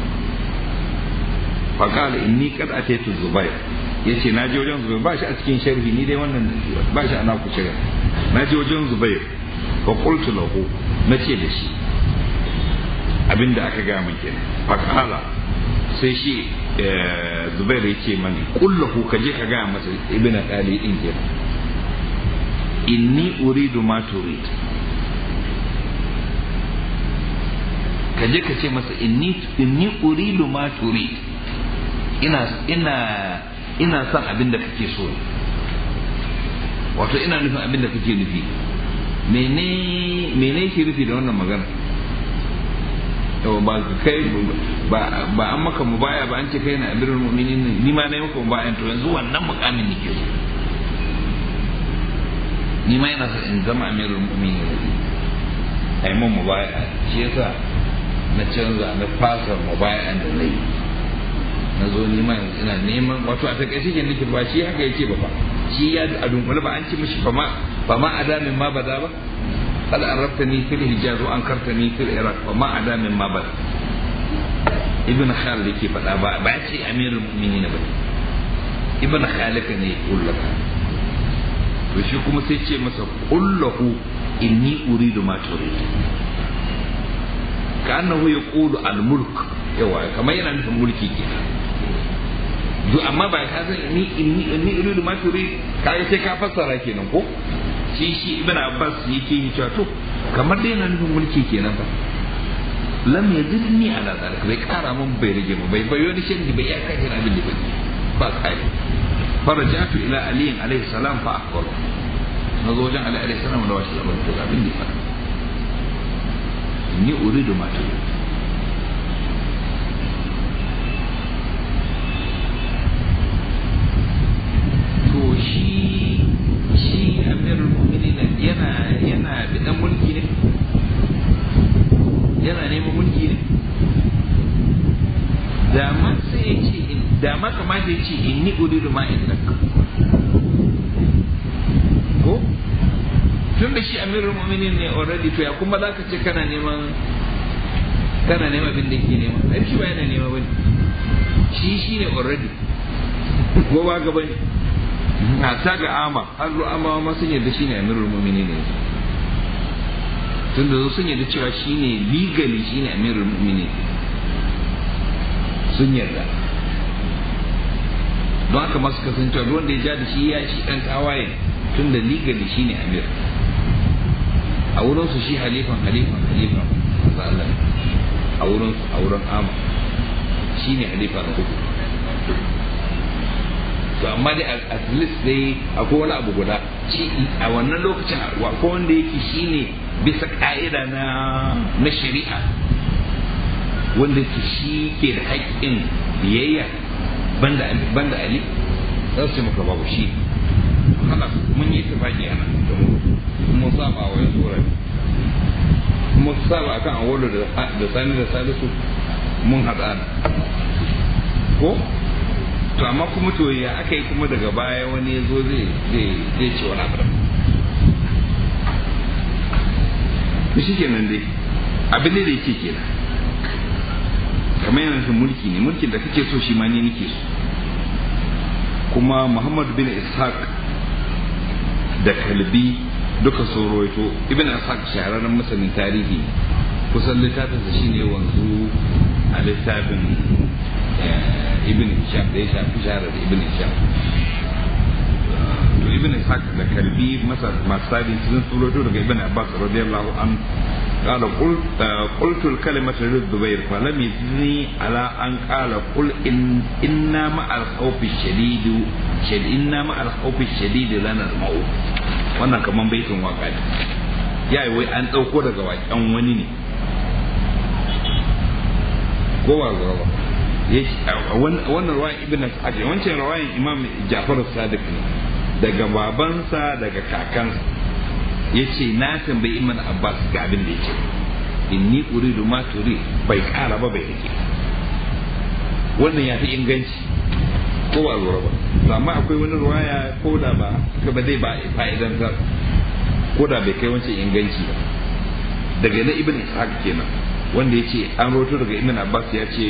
faƙala inni kad ataitu zubair ya ce na je wajen zubair ba shi a cikin sharhi ni dai wannan ba shi ana ku shiga na je wajen zubair fa qultu lahu na ce da shi abinda aka ga min kenan faƙala sai shi zubair ya ce mani kullahu ka je ka ga masa ibn ali din kenan inni uridu ma turid ka je ka ce masa inni inni uridu ma turid ina ina ina son abin da kake so wato ina nufin abin da kake nufi mene mene ke nufi da wannan magana ba kai ba ba an maka mubaya ba an ce kai na amirul mu'minin ni ma na yi maka mubaya to yanzu wannan mukamin nake so ni ma yana so in zama amirul mu'minin ai mun mubaya shi yasa na canza na fasa mubaya da nayi na zo neman ina neman wato a takaice ke nake ba shi haka yake ba fa shi ya a dunkule ba an ci mishi ba ma ba ma adamin ma bada ba qad arabtani fil hijaz wa ankartani fil iraq wa ma adamin ma bada ibn khalid yake faɗa ba ba ya ce amirul mu'minin ba ibn khalid ne ya kullaka to shi kuma sai ce masa kullahu inni uridu ma turid ka annahu yaqulu al mulk yawa kamar yana nufin mulki kenan duk amma ba ka san ni inni inni uridu ma turid kaga sai ka fassara kenan ko shi shi ibn abbas yake yi cewa to kamar dai yana nufin mulki kenan ba lam yazidni ala zalik bai kara mun bai rage mu bai bayo ni shi bai ya kai abin da bai ba kai farajatu ila ali alayhi salam fa akhbaru na zo wajen ali alayhi salam da wasu labarin to abin da ya faɗa ni uridu ma turid to shi shi amirul mu'minin yana yana da dan mulki ne yana neman mulki ne da ma sai ya ce da ma kamata ya ce inni uridu ma indak ko tun da shi amirul mu'minin ne already to ya kuma za ka ce kana neman kana neman abin da ke nema ai shi ba yana nema bane shi shi ne already ko ba ga bane na ta ga ama har ama ma sun yarda shi ne amirul mu'minin ne tun da sun yarda cewa shi ne legally shi ne amirul mu'minin sun yarda don haka masu kasancewa wanda ya ja da shi ya shi dan tawaye tun da legally shi ne amir a wurin su shi halifan halifan halifan Allah a wurin a wurin ama shi ne halifa na uku to amma dai at least dai akwai wani abu guda shi a wannan lokacin akwai wanda yake shine bisa ka'ida na na shari'a wanda ke shi ke da haƙƙin biyayya banda banda ali za su maka babu shi haka mun yi tafaki a nan da mu mun saba wa yanzu wurare mun saba akan awolo da sani da salisu mun haɗa ko to amma kuma to ya aka yi kuma daga baya wani ya zo zai zai ce wani abu da shi kenan dai abin da yake kenan kamar yana nufin mulki ne mulkin da kake so shi ma ne nake so kuma muhammad bin ishaq da kalbi duka sun roito ibn ishaq shahararren masanin tarihi kusan littafinsa shine wanzu a littafin ibn Hisham da ya shafi shahara da ibn Hisham to ibn Ishaq da kalbi masa masali sun tsoroto daga ibn Abbas radiyallahu an قال قلت قلت الكلمة للزبير فلم يزني على أن قال قل إن إنا مع الخوف الشديد شد إنا مع الخوف الشديد لنا الموت wannan kaman baitin waka ne ya yi wai an ɗauko daga waƙen wani ne ko ba ba wannan rawayan ibn Sa'd wancan rawayan imam Ja'far Sadiq ne daga babansa daga kakansa yace na tambayi Ibn Abbas ga abin da yake inni uridu ma turi bai kara ba bai rike wannan ya fi inganci ko ba lura ba amma akwai wani ruwaya ko da ba ka ba zai ba fa'idantar ko da bai kai wancan inganci ba daga na ibn ishaq kenan wanda ya ce an roto daga ibn abbas ya ce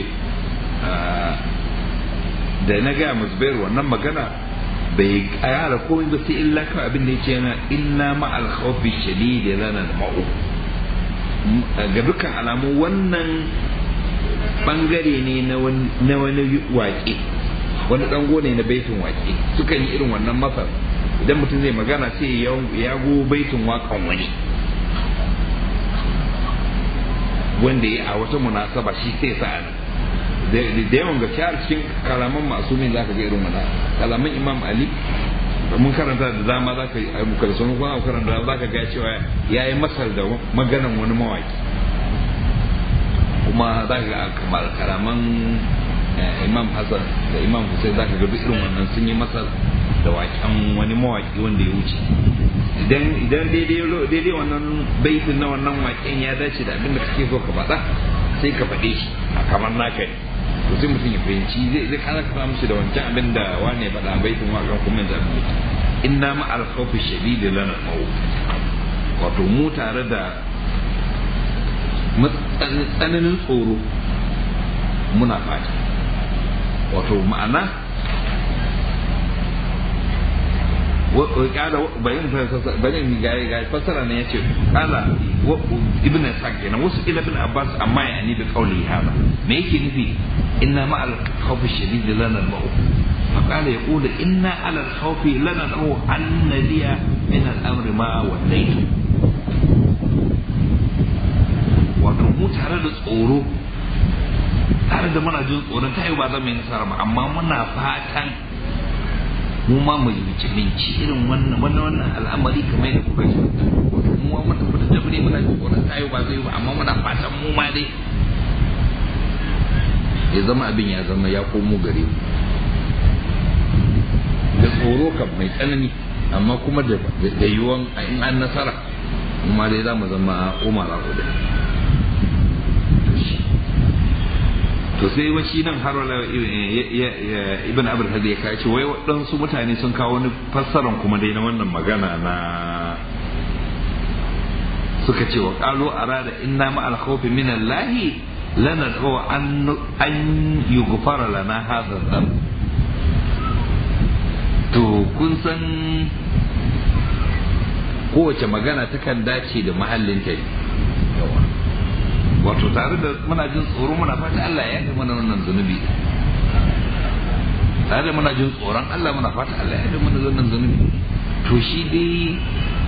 da na gaya musbayar wannan magana bai kara komai ba sai illa kawai abin da ya ce yana illa ma'al khawfi shadidi lana ma'u ga dukkan alamu wannan bangare ne na wani waƙe wani dango ne na baitin waƙe sukan yi irin wannan masar idan mutum zai magana sai ya go baitin waƙan wani wanda ya a wata munasaba shi sai sa da yawan gaske har cikin kalaman masu min zaka ga irin wannan kalaman imam ali mun karanta da dama za ka yi muka da sunan kuma karanta za ka ga cewa ya yi masar da maganan wani mawaki kuma za ka ga kamar kalaman imam hassan da imam hussein za ka ga duk irin wannan sun yi masar da waken wani mawaki wanda ya wuce idan idan daidai wannan baitin na wannan waken ya dace da abin da kake so ka faɗa sai ka faɗe shi a kamar naka ne to sai mutum ya fahimci zai zai kana ka mishi da wancan abin da wane faɗa baitin wakan kuma yanzu abin da inna ma al-khawfi shadidi lana maut wato mu tare da tsananin tsoro muna fata wato ma'ana kala bayan bayan ga ga fasara ne yace kala ibn Sa'd kenan wasu ila ibn Abbas amma ya ni bi qawli hada me yake nufi inna ma al khawf shadid lana al maut فقال يقول إنا على الخوف لندعو أن ندي من الأمر ما وليت wato mu tare da tsoro tare da muna jin tsoron ta yi ba zama yi nasara ba amma muna fatan mu ma mu minci irin wannan wannan wannan al'amari kamar da kuka ji wato mu ma mun tafi da ne muna jin tsoron ta yi ba zai ba amma muna fatan mu ma dai ya zama abin ya zama ya komo gare mu da tsoro kan mai tsanani amma kuma da yiwuwan in an nasara kuma dai za mu zama umar a hudu to sai washi nan har wala ibn abul hadi ya kai ce wai waɗansu mutane sun kawo wani fassaran kuma dai na wannan magana na suka ce wa qalu arada inna ma al khawfi min allah lana an an yughfara lana hadha dhanb to kun san kowace magana takan dace da mahallinta ne wato tare da muna jin tsoro muna fata Allah ya yi mana wannan zunubi tare da muna jin tsoron Allah muna fata Allah ya yi mana wannan zunubi to shi dai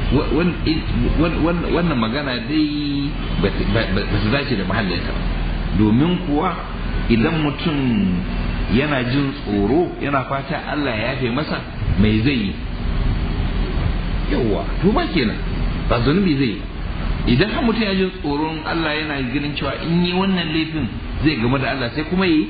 wannan magana dai ba su dace da mahallinta ba domin kuwa idan mutum yana jin tsoro yana fata Allah ya yafe masa mai zai yi yawwa to ba kenan ba zunubi zai yi idan har mutum ya jin tsoron Allah yana ganin cewa in yi wannan laifin zai game da Allah sai kuma yi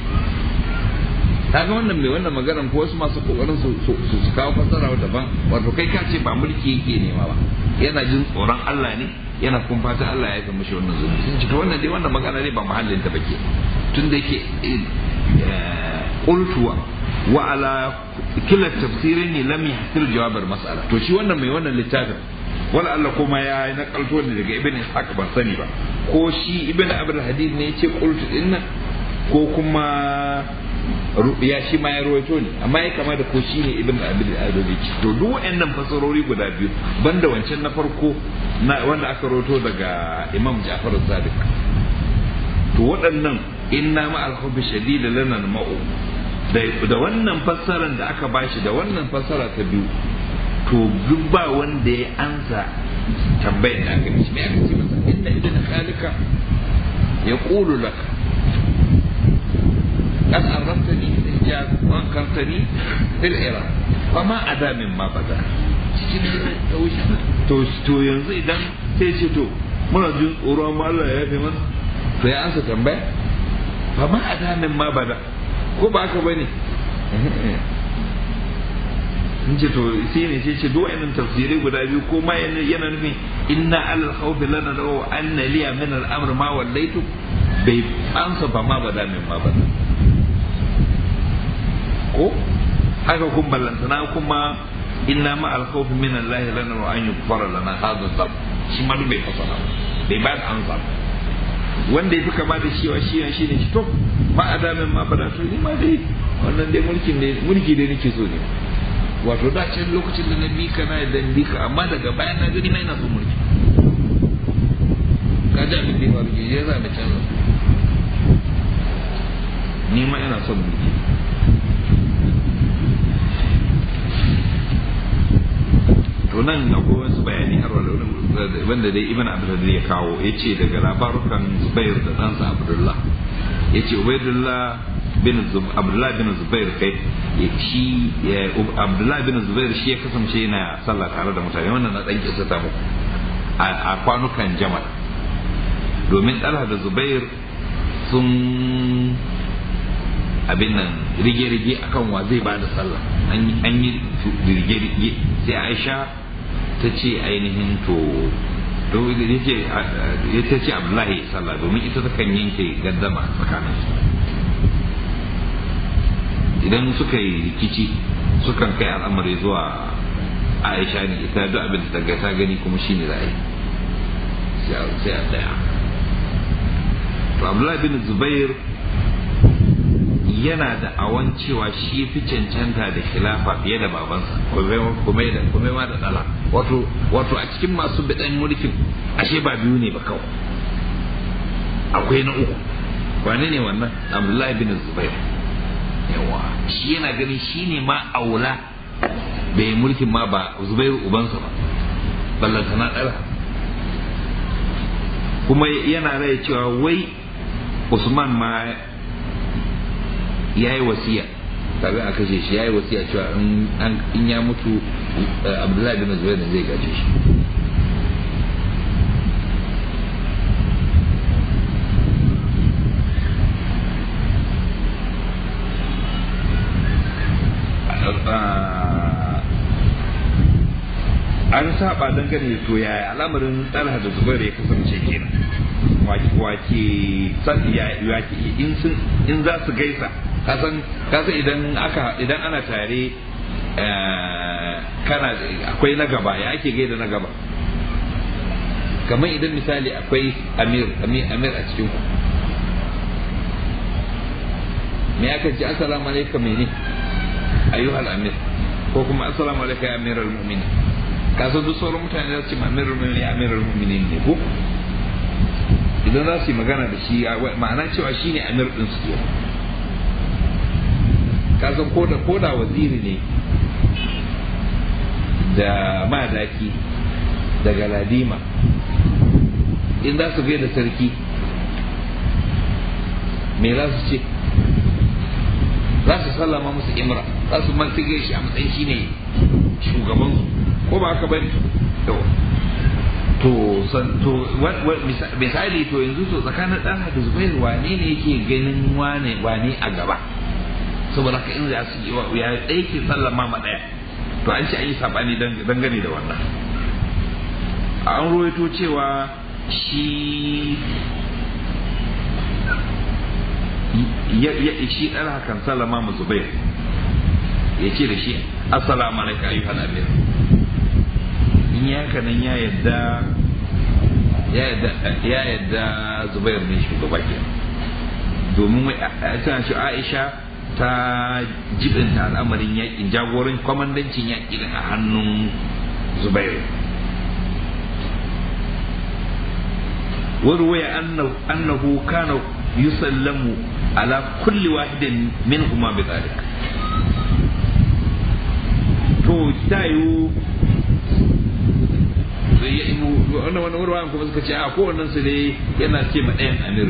kaga wannan mai wannan maganar ko wasu masu kokarin su su kawo fasara daban wato kai ka ce ba mulki yake nema ba yana jin tsoron Allah ne yana kuma fata Allah ya gama shi wannan zunubi sun ce to wannan dai wannan magana ne ba mahallin ta bake tun da yake qultu wa ala kila tafsirin ne lam yahsil jawab al-mas'ala to shi wannan mai wannan littafin wala Allah kuma ya yi nakalto ne daga ibn Ishaq ban sani ba ko shi ibn Abdul Hadid ne yace qultu dinnan ko kuma ya shi ma ya rawaito ne amma ya kama da ko shi ne ibn Abdul Hadid to duk waɗannan fasarori guda biyu banda wancan na farko na wanda aka rawaito daga Imam Ja'far Sadiq to waɗannan inna ma al-hubbi shadid lana ma'u da wannan fassarar da aka bashi da wannan fassara ta biyu to duk ba wanda ya ansa tambayar da aka mishi me aka ce masa inna idan khalika ya qulu lak qad arramtani fil hijaz wa ankartani fil iraq fama ada min ma bada cikin to to yanzu idan sai ce to muna jin tsoro amma Allah ya yafe mana to ya ansa tambaya ba ma adamin ma bada ko ba haka bane in ce to sai ne sai ce duk wa'annan tafsirai guda biyu ko ma yana nufin inna alal khawfi lana law anna liya min al amr ma wallaitu bai ansa ba ma bada min ma bada ko haka kun ballantana kuma inna ma al khawfi min Allah lana wa an yukfara lana hadha dhab shi ma bai fasara bai ba da ansa wanda ya fi kama da shi wa shi shi ne to ma adamin ma bada to ni ma dai wannan dai mulkin ne mulki dai nake so ne wato da can lokacin da na bi ka na da bi ka amma daga baya na gani na ina so mulki ka ji abin da ya faru ya za da canza ni ma ina son mulki to nan akwai wasu bayani har wanda dai ibn abdul ya kawo ya ce daga labarukan zubair da ɗansa abdullah ya ce ubaidullah bin abdullah bin zubair kai shi abdullah bin zubair shi ya kasance yana sallah tare da mutane wannan na dan kisa ta muku a kwanukan jamal domin talha da zubair sun abin nan rige-rige akan wa zai ba da sallah an yi rige-rige sai aisha ta ce ainihin to to ya ta ce abdullahi sallah domin ita ta kan yanke gaddama tsakaninsu idan suka yi rikici sukan kai al'amari zuwa aisha ne ita duk abin da ta gani kuma shine za a yi sai a tsaya to abdullahi bin zubair yana da awan cewa shi fi cancanta da khilafa fiye da babansa kuma da kuma ma da dala wato wato a cikin masu bidan mulkin ashe ba biyu ne ba kawai akwai na uku wane ne wannan abdullahi bin zubair yawa shi yana ganin shi ne ma aula bai mulkin ma ba zubairu ubansa ba ballanta na ɗara kuma yana rai cewa wai usman ma ya yi wasiya kafin a kashe shi ya yi wasiya cewa in ya mutu abdullahi bin zubair zai gaje shi an saba dangane da to yaya al'amarin talha da zubair ya kasance kenan wake in sun in za su gaisa kasan kasan idan aka idan ana tare kana akwai na gaba ya ake gaida na gaba kamar idan misali akwai amir amir a cikin ku me aka ce assalamu alaikum mene ayyuhal amir ko kuma assalamu alaikum ya amiral mu'minin kasan duk sauran mutane za su ce amiral mu'minin ya amiral mu'minin ne ko idan za su yi magana da shi ma'ana cewa shi ne amir ɗin su kasan koda koda waziri ne da madaki da galadima in za su da sarki me za su ce za su sallama musu imra za su man sige shi a matsayin shi ne shugabansu ko ba haka bane to san to misali to yanzu to tsakanin dan da zubair wane ne yake ganin wane wane a gaba saboda ka in za su yi ya ɗaya ke sallama ma ɗaya to an ce an yi sabani dangane da wannan an ruwaito cewa shi ya shi ɗan hakan sallama ma zubair ya ce da shi assalamu alaikum ayyuhal amir in ya haka nan ya yadda ya yadda ya yadda zubair ne shugaba ke domin tana shi aisha ta jibinta al'amarin yakin jagoran kwamandancin yakin a hannun zubair warwaya annahu kana yusallamu ala kulli wahidin minhuma bi dhalik to tayu wannan wani wuraren kuma suka ce a kowannen su dai yana ce ma ɗayan amir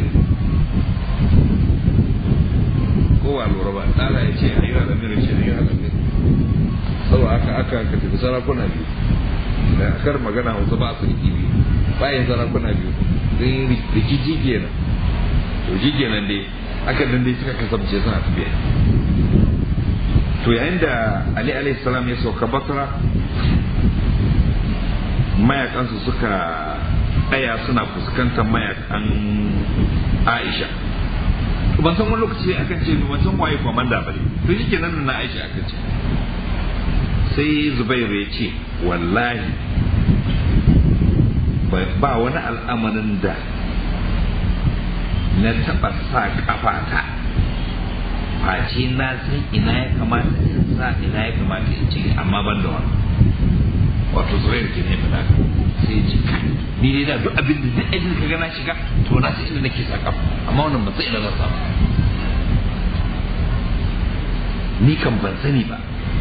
kowa lura ba tsara ya ce ayyuka amir ce ayyuka amir saboda aka aka ka tafi sarakuna biyu da akar magana hausa ba su riki biyu bayan sarakuna biyu don rikici kenan to shi kenan dai aka dan dai suka kasance suna tafiya to yayin da ali alayhi salam ya sauka basra mayakansu suka tsaya suna fuskantar mayakan aisha ban san wani lokaci akan ce ban san waye komanda bane to shike nan na aisha aka ce sai zubairu ya ce wallahi ba wani al'amarin da na taɓa sa kafata face na san ina ya kamata in sa ina ya kamata in ce amma ban da wani wato zubairu ke ne fada sai ji kai ni dai da duk abin da duk ajin ka gana shiga to na san inda nake sa kafa amma wannan ba sai ina zan samu ni kan ban sani ba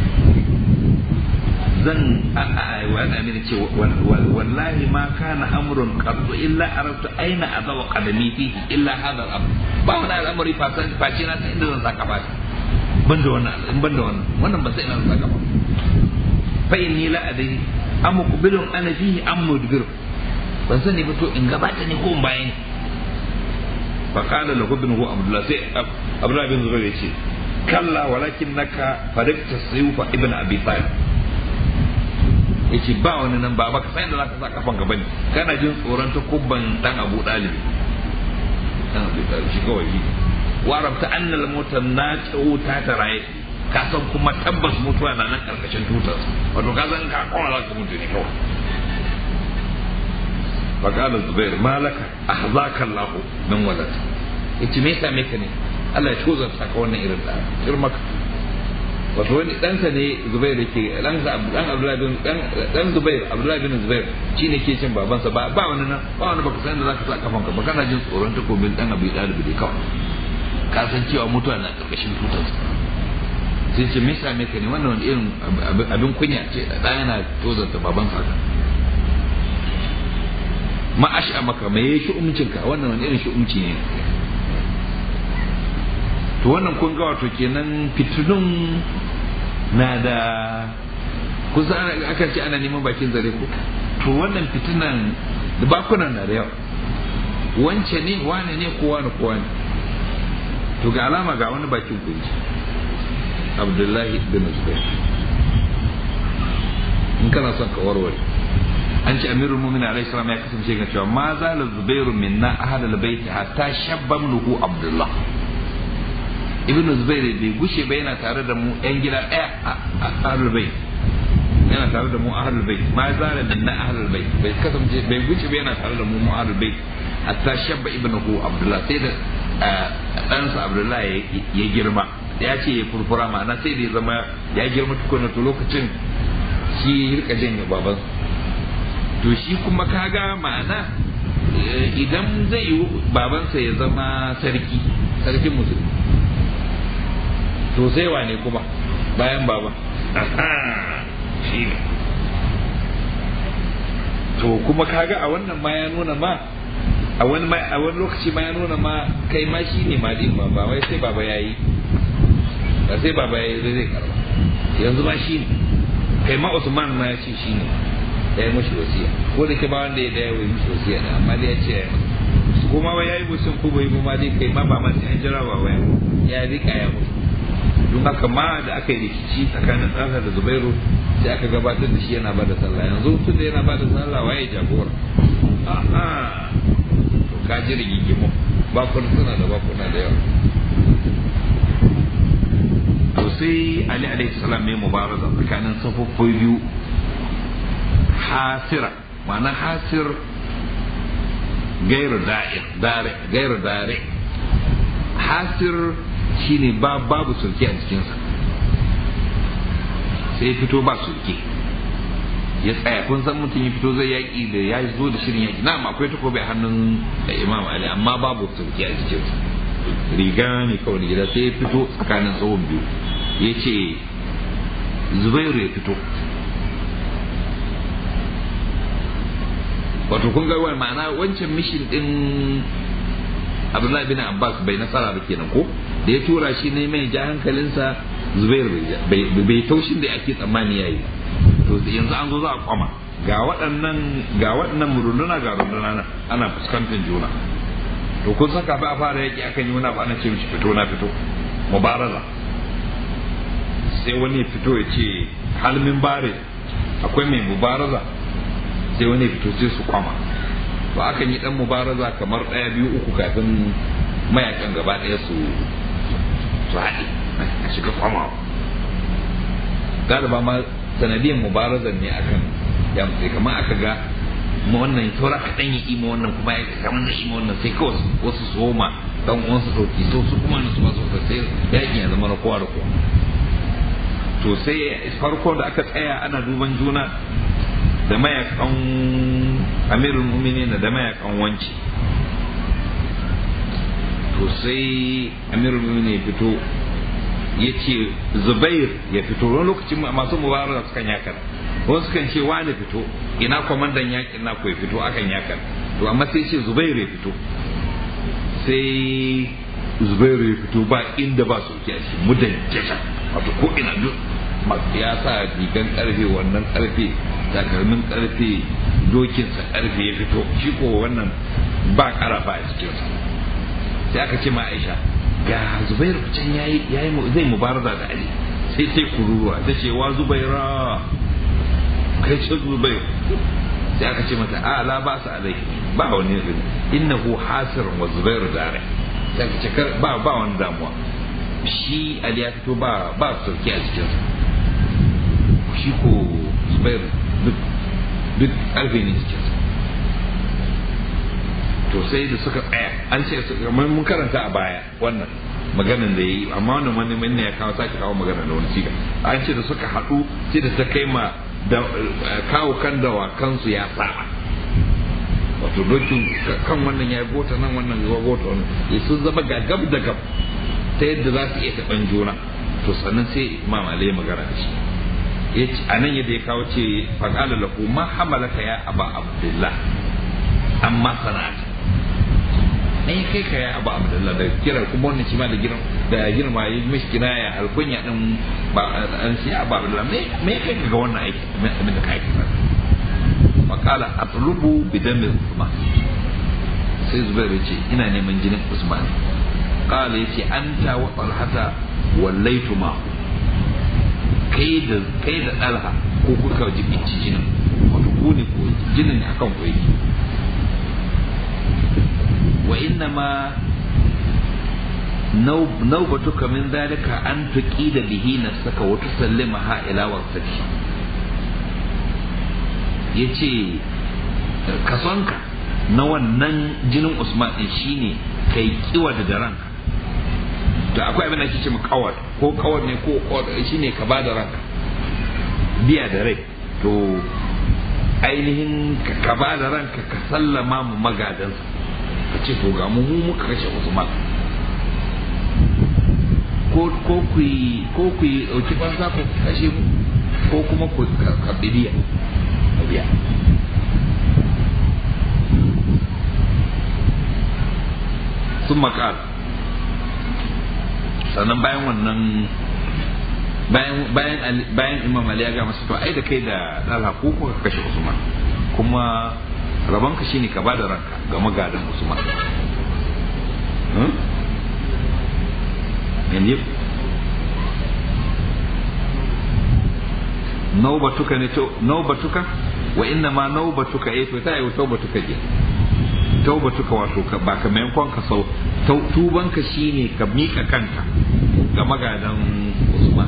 zan wani amina ce wallahi ma kana amrun qaddu illa arabtu aina azawa qadami fihi illa hadha al-amr ba wani al'amari face na san inda zan saka ba ban da wannan in ban da wannan wannan ba sai ina zan saka ba fa inni la adri am muqbilun ana fihi am mudbir ban sani ba to in gabata ne ko in bayan fa qala lahu ibnuhu abdullah sai abdullah bin zubair yace kalla walakinnaka farikta sayfa ibn abi talib yace ba wani nan ba baka san da zaka sa kafan gaba ne kana jin tsoron ta kubban dan Abu Dalib dan Abu Dalib shi kawai shi warabta annal mutan na ta taraye ka san kuma tabbas mutuwa na nan karkashin tutar wato ka san ka kona zaka mutu ne kawai faqala zubair malaka ahzaka Allah min walad yace me yasa me ka ne Allah ya tozarta ka wannan irin da shirmaka wato wani ɗansa ne zubair yake ɗansa ɗan abdullahi bin ɗan zubair abdullahi bin zubair shi ne ke cin babansa ba ba wani nan ba wani baka san da zaka sa kafanka ba kana jin tsoron takobin ɗan abu ɗalibi da kawai ka san cewa mutuwa na ƙarƙashin tutarsa sai ce me yasa me ka ne wannan wani irin abin kunya ce ɗa yana tozarta babansa haka ma asha maka me yayi shi'umcinka wannan wani irin shi'umci ne to wannan kun ga wato kenan fitinun na da kusa akan ce ana neman bakin zare ko to wannan fitinan da bakunan na da yawa wance ne wane ne ko wane ko wane to ga alama ga wani bakin kunci abdullahi bin zubair in kana son ka warware an ce amirul mu'minin alaihi salam ya kasance ga cewa ma zala zubairu minna ahadal baiti hatta shabba nuhu abdullah ibnu zubair bai gushe ba yana tare da mu yan gida ɗaya a ahlul bait yana tare da mu ahlul bait ma zala minna ahlul bait bai kasance bai gushe ba yana tare da mu mu ahlul bait hatta shabba ibnuhu abdullah sai da ɗansa abdullah ya girma ya ce ya furfura ma'ana sai da ya zama ya girma tukuna to lokacin shi ya rika janye baban to shi kuma kaga ma'ana idan zai yi babansa ya zama sarki sarkin musulmi to sai wane kuma bayan baba shi ne to kuma kaga a wannan ma ya nuna ma a wani a wani lokaci ma ya nuna ma kai ma shi ne malin ba ba wai sai baba yayi ba sai baba yayi zai zai karba yanzu ma shi ne kai ma Usman ma ya ce shi ne ya yi mashi wasiya ko da ke ba wanda ya daya wai mashi wasiya ne amma dai ya ce ya yi masa kuma ba ya yi musun ko bai ma dai kai ma ba ma sai an jira ba waya ya rika ya mutu don haka ma da aka yi rikici tsakanin tsaka da Zubairu sai aka gabatar da shi yana ba da sallah yanzu tun da yana ba da sallah waye jagora a'a to ka ji rigigimu bakuna suna da bakuna da yawa to sai Ali alaihi salam mai mubaraza tsakanin safoffi biyu hasira ma'ana hasir gairu da'ir dare gairu dare hasir shine ba babu sulke a cikinsa sai fito ba sulke ya tsaya kun san mutum ya fito zai yaƙi da ya zo da shirin yaƙi na'am akwai takobi a hannun imam ali amma babu sulke a cikinsa riga ne kawai gida sai ya fito tsakanin tsohon biyu ya ce zubairu ya fito wato kun ga wani ma'ana wancan mishin din abdullahi bin abbas bai nasara ba kenan ko da ya tura shi ne mai ja hankalinsa zubair bai taushin da ake tsammani yayi to yanzu an zo za a kwama ga waɗannan ga waɗannan runduna ga runduna ana fuskantar juna to kun san kafin a fara yaki akan yi wani abu ana ce mishi fito na fito mubaraza sai wani ya fito ya ce halmin bare akwai mai mubaraza sai wani ya fito sai su kwama to akan yi dan mubaraza kamar ɗaya biyu uku kafin mayakan gaba ɗaya su su haɗe a shiga kwama galiba ma sanadiyan mubarazan ne akan ya mutu kamar aka ga ma wannan saura kaɗan ya ima wannan kuma ya kamar na ima wannan sai kawai wasu su homa dan uwansu sauki so su kuma na su ba su sai yakin ya zama na kowa da kowa to sai farko da aka tsaya ana duban juna da mayakan amirul muminin da mayakan wanci to sai amirul muminin ya fito ya ce zubair ya fito wani lokacin masu mubarak sukan yakan wasu kan ce wani fito ina kwamandan yakin na ya fito akan yakan to amma sai ce zubair ya fito sai zubair ya fito ba inda ba soke a shi mudan jasha wato ko ina duk ya sa rigan karfe wannan karfe takalmin karfe dokinsa karfe ya fito shi ko wannan ba karafa a cikinsa sai aka ce ma aisha ga zubairu can yayi yayi zai mubaraza da ali sai sai kururuwa ta ce wa zubaira kai ce zubair sai aka ce mata a la ba su alai ba wani innahu hasir wa zubairu dare sai aka ce ba ba wani damuwa shi ali ya fito ba ba sauki a cikinsa shi ko zubair duk duk karfe ne cikinsa to sai da suka tsaya an ce kamar mun karanta a baya wannan maganan da yayi amma wannan wani manne ya kawo sake kawo magana da wani siga an ce da suka haɗu sai da ta kai ma da kawo kan dawakansu ya saba wato dokin kan wannan ya gota nan wannan ya gota wannan ya sun zama gagab da gab ta yadda za su iya taɓan juna to sannan sai imam ali magana da shi a nan yadda ya kawo ce faƙala lahu ma hamalaka ya aba abdullah amma sana'ata ai kai ka ya abu abdullah da kira kuma wannan shi ma da girma da girma yi mishi kinaya alkunya din ba an shi abu abdullah me me kai ka ga wannan aiki abin da kai ka makala atlubu bidami usman sai zubair ya ce ina neman jinin usman kala ya ce anta wa talhata wallaitu ma kai da kai da dalha ko kuka jibinci jinin wato ku ne ko jinin akan ku yake وإنما نوب نوبتك من ذلك أن تقيد به نفسك وتسلمها إلى وقتك yace kasonka na wannan jinin usman din shine kai kiwa da ranka to akwai abin da ake ce kawar ko kawar ne ko shine ka ba da ranka biya da rai to ainihin ka ba da ranka ka sallama mu magadansa ka ce to ga mu mu muka kashe Usman ko ko ku yi ko ku yi dauki banza ku kashe mu ko kuma ku karbi biya biya sun makar sannan bayan wannan bayan bayan bayan imam ali ya ga masa to ai da kai da dalha ko kuka kashe usman kuma rabonka shine ka bada ranka ga magadan usman yanzu naubatuka ne to naubatuka wa inna ma naubatuka eh to ta yi taubatuka je taubatuka wato ka ba ka maimakon ka sau tubanka shine ka mika kanka ga magadan usman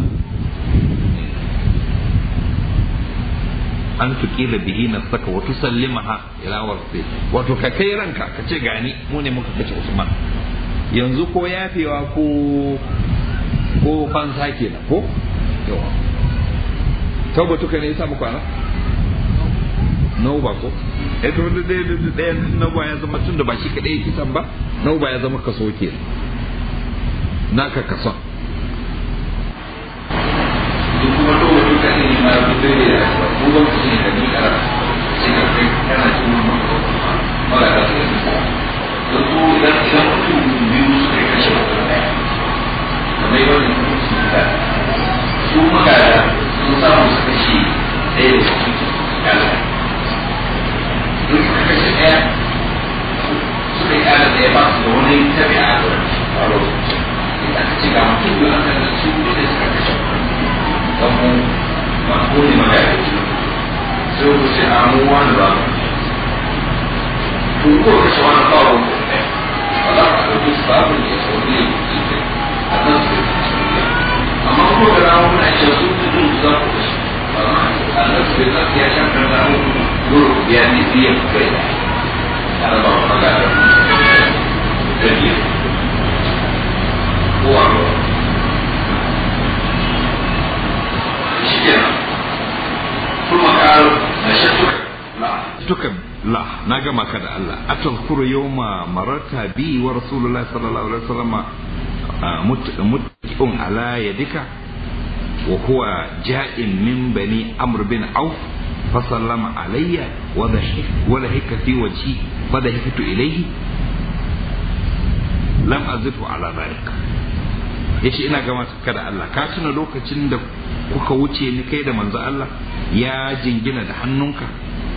an tuƙila bihi na saka wa tusallimaha ila warsi wato ka kai ranka ka ce gani mu ne muka kace Usman yanzu ko yafewa ko ko fansa kenan ko yawa taubatu ka ne yasa muku ana ba ko eh to da da da nauba ya zama tunda ba shi kadai kisan ba nauba ya zama kaso kenan naka kason duk kuma to duka ne ma fitar da bugan su ne da ni kara sai ka kai kana cikin mara da su da su idan idan mutum biyu suka kashe mutum ɗaya kamar yau da mutum su da su magana sun samu su kashe ɗaya da su kala duk suka kashe ɗaya suka yi kala ɗaya ba su da wani tabi'a da faro aka ce ga mutum biyu aka da su ne da suka kashe kan mu ma ko ne ma ya ce sai ku ce a mu wani ba to ko kashe wani kawo ko ne ba za ka ɗauki su babu ne sau ne a nan su amma ko da rawa muna cewa su ne duk za ku kashe ba ma a nan su ne ya shan kan da dole ku biya ne biyan kai ana ba ku magana da biyu ko a ruwa shi kenan kuma ƙaro na shattuka duka la na gama ka da Allah atazkuru yawma mararta bi wa rasulullah sallallahu alaihi wasallam mutqun ala yadika wa huwa ja'in min bani amr bin auf فسلم علي وضحك ولهك في وجهي فضحكت إليه لم أزده على ذلك yace ina gama ka da Allah ka tuna lokacin da kuka wuce ni kai da manzo Allah ya jingina da hannunka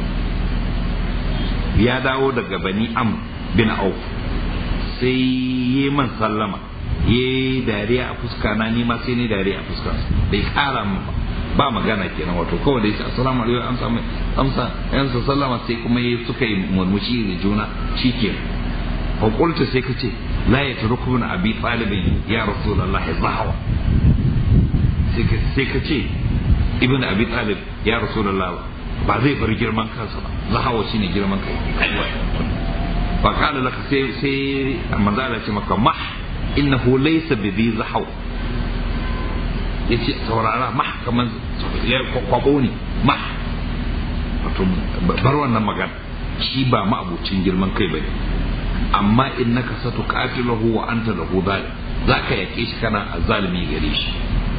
ya dawo daga bani am bin auf sai yi man sallama yi dariya a fuska na ni ma sai ni dariya a fuska bai kara min ba ba magana kenan wato kawai da yace assalamu alaikum amsa mai amsa yan sallama sai kuma yi suka yi murmushi da juna shikenan fa qulta sai kace la yatrukuna abi talibin ya rasulullah zahawa sai ka sai kace ibnu abi talib ya rasulullah ba zai bar girman kansa ba zahawa shine girman kai fa kana laka sai sai manzo Allah ce maka mah innahu laysa bi zahawa ya ce saurara mah kamar ya kwabo ne mah wato bar wannan magana shi ba ma'abucin girman kai bane amma in naka satu qatilahu wa anta lahu zalim zaka yake shi kana azalimi gare shi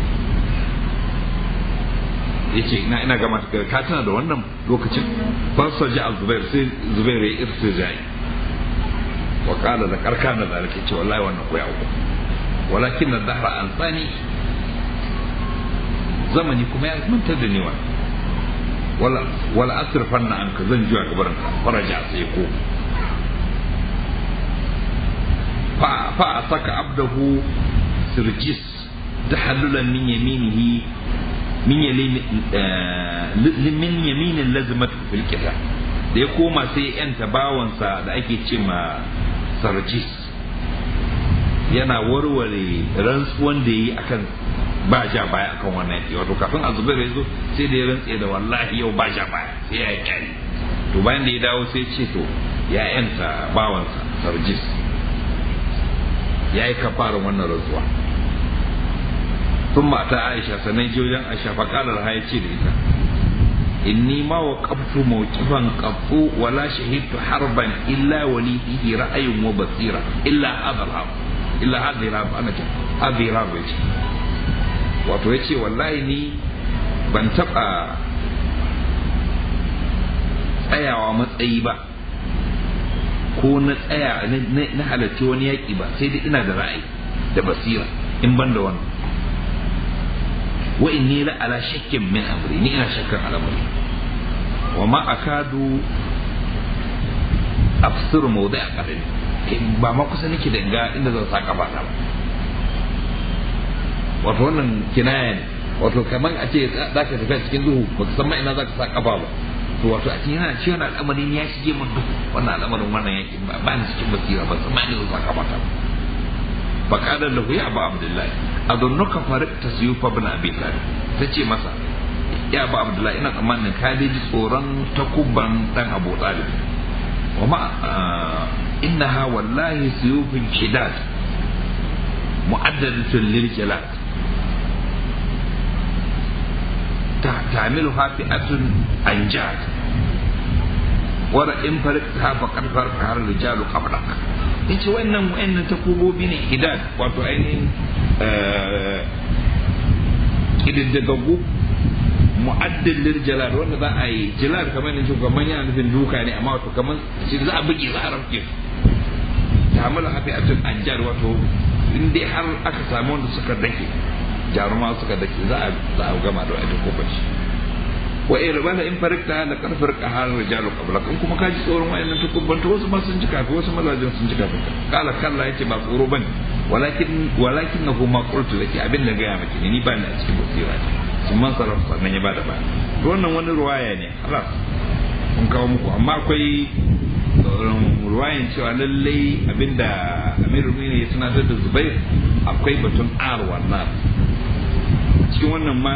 yace ina ina gama ka tana da wannan lokacin fasar ji zubair sai zubair ya irtijai wa qala da karkana da zalika ce wallahi wannan ko ya uku walakin ad-dahra ansani zamani kuma ya mantar da niwa wala wala asrfan na anka zan juya gabarin ka faraja sai ko fa fa saka abdahu sirjis tahallulan min yaminihi min yamin min yaminin lazimatu fil kitab da ya koma sai yanta bawansa da ake ce ma sarjis yana warware rantsuwan da yi akan ba ja baya akan wannan yaki wato kafin azubair ya zo sai da ya rantse da wallahi yau ba ja baya sai ya kyale to bayan da ya dawo sai ce to ya yanta bawansa sarjis ya yi kafarin wannan rantsuwa sun mata aisha sannan jojan aisha faƙalar ha ya ce da ita inni ma wa qabtu mawqifan qattu wala shahidtu harban illa wali fihi ra'ayun wa basira illa hadha al illa hadhihi al ana ce hadhihi al ce wato yace wallahi ni ban taba tsayawa matsayi ba ko na tsaya na halarci wani yaƙi ba sai dai ina da ra'ayi da basira in ban da wannan wa inni la ala shakkin min amri ni ina shakkan al'amari wa ma akadu afsir mawdi'a qadami ba ma kusa nake da ga inda zan saka ba ba wato wannan kinaya ne wato kaman a ce za ka tafi cikin duhu ba ka san ma ina za ka sa kafa ba to wato a cikin yana ciwon al'amarin ya shige min duhu wannan al'amarin wannan yaki ba ni cikin basira ba san ma ina zan sa kafa ta ba kadar lahu ya abu abdullahi adunnuka farikta suyufa bin abi talib ta ce masa ya abu abdullahi ina tsammanin ka ji tsoron takubban dan abu talib wa ma innaha wallahi suyufin shidad mu'addadatun lil jalad تعملها فئة أنجاد ورا إن فرقتها فقد فرقها الرجال قبلك yace wannan wayannan takubobi ne hidad wato ainihin ƙididdigaggu mu'addin jalal wanda za a yi jalal kamar ne shugaban yana nufin duka ne amma wato kamar shi za a buge za a rafke su ta hamala hafi atun anjar wato in dai har aka samu wanda suka dake jaruma suka dake za a za a gama da wani kofar shi wa in rabana in farikta la kan farqa hal rijalu qablak in kuma kaji tsoron wayannan tukubban to wasu ma sun ji kafin wasu mazajin sun ji kafin kala kalla yace ba tsoro bane walakin walakin nahu ma qultu laki abin da gaya maki ni ba ni a cikin basira sun man sarrafa sannan ya bada ba to wannan wani ruwaya ne halas mun kawo muku amma akwai ruwayan cewa lallai abinda amirul mu'minin ya tunatar da zubair akwai batun arwa na cikin wannan ma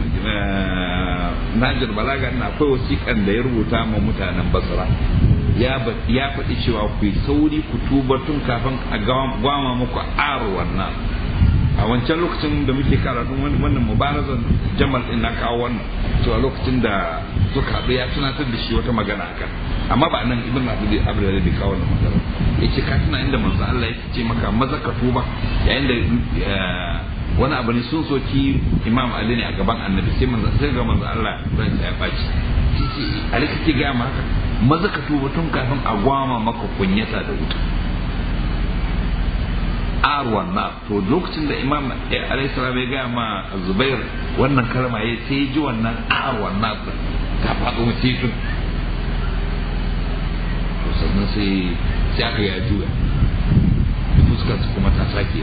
najar balaga na akwai wasiƙan da ya rubuta ma mutanen basra ya faɗi cewa ku yi sauri ku tuba tun kafin a gwama muku arwa na a wancan lokacin da muke karatun wannan mubarazan jamal din na kawo wannan cewa lokacin da suka haɗu ya tunatar da shi wata magana akan amma ba nan ibn abdul abdul da kawo wannan magana yace ka tuna inda manzo Allah ya ce maka maza ka tuba yayin da wani abu ne sun soki imam ali ne a gaban annabi sai manzo sai ga manzo Allah ran ya baci ali kake ga maka maza ka tuba tun kafin a gwama maka kunyata da wuta arwan na to lokacin da imam alayhi salam ya gaya ma zubair wannan kalma ya sai ji wannan arwan na ta faɗo mutum to sannan sai sai aka ya juya fuskar su kuma ta sake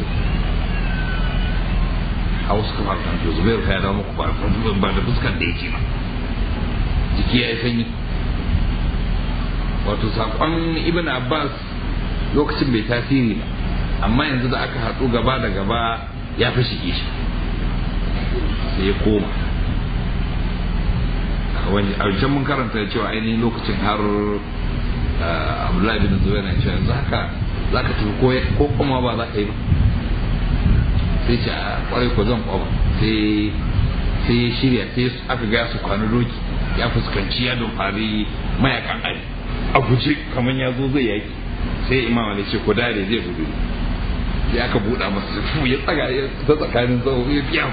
a wasu kamar kan to zubair ka ya dawo muku ba da fuskar da yake ba jiki ya yi sanyi wato saƙon ibn abbas lokacin bai tasiri ba amma yanzu da aka haɗu gaba da gaba ya fi shige shi sai ya koma a wancan mun karanta cewa ainihin lokacin har abdullahi bin zuwa na cewa yanzu haka za ka tafi ko kuma ba za ka yi ba sai ce a kwarai ko zan kwaba sai sai ya shirya sai aka ga su kwanu doki ya fuskanci ya fari mayakan ali a guje kamar ya zo zai yaki sai imam ali ce ko dare zai gudu ya aka buɗa masa fu ya tsaga ya ta tsakanin tsawo ya fiya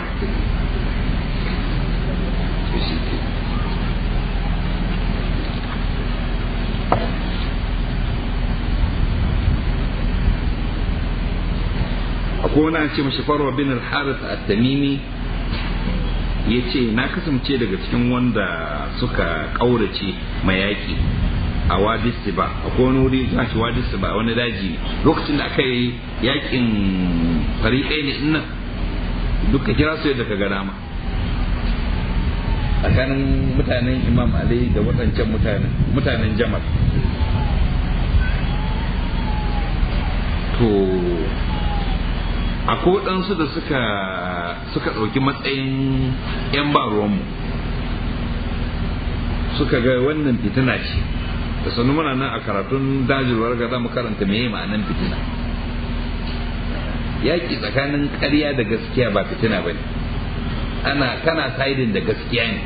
akwai wani ce mashi farwa bin al-harith at-tamimi ya ce na kasance daga cikin wanda suka ƙaurace mayaki a wadisi ba akwai wani wuri za shi wadisi ba wani daji lokacin da aka yi yakin fariƙai ne nan duka kira su yadda ka ga dama tsakanin mutanen imam ali da waɗancan mutanen mutanen jamal to akwai waɗansu da suka suka ɗauki matsayin 'yan ba ruwanmu suka ga wannan fitina ce da sanu muna nan a karatun dajirwar ga za mu karanta meye ma'anan fitina yaƙi tsakanin ƙarya da gaskiya ba fitina ba ne ana kana saidin da gaskiya ne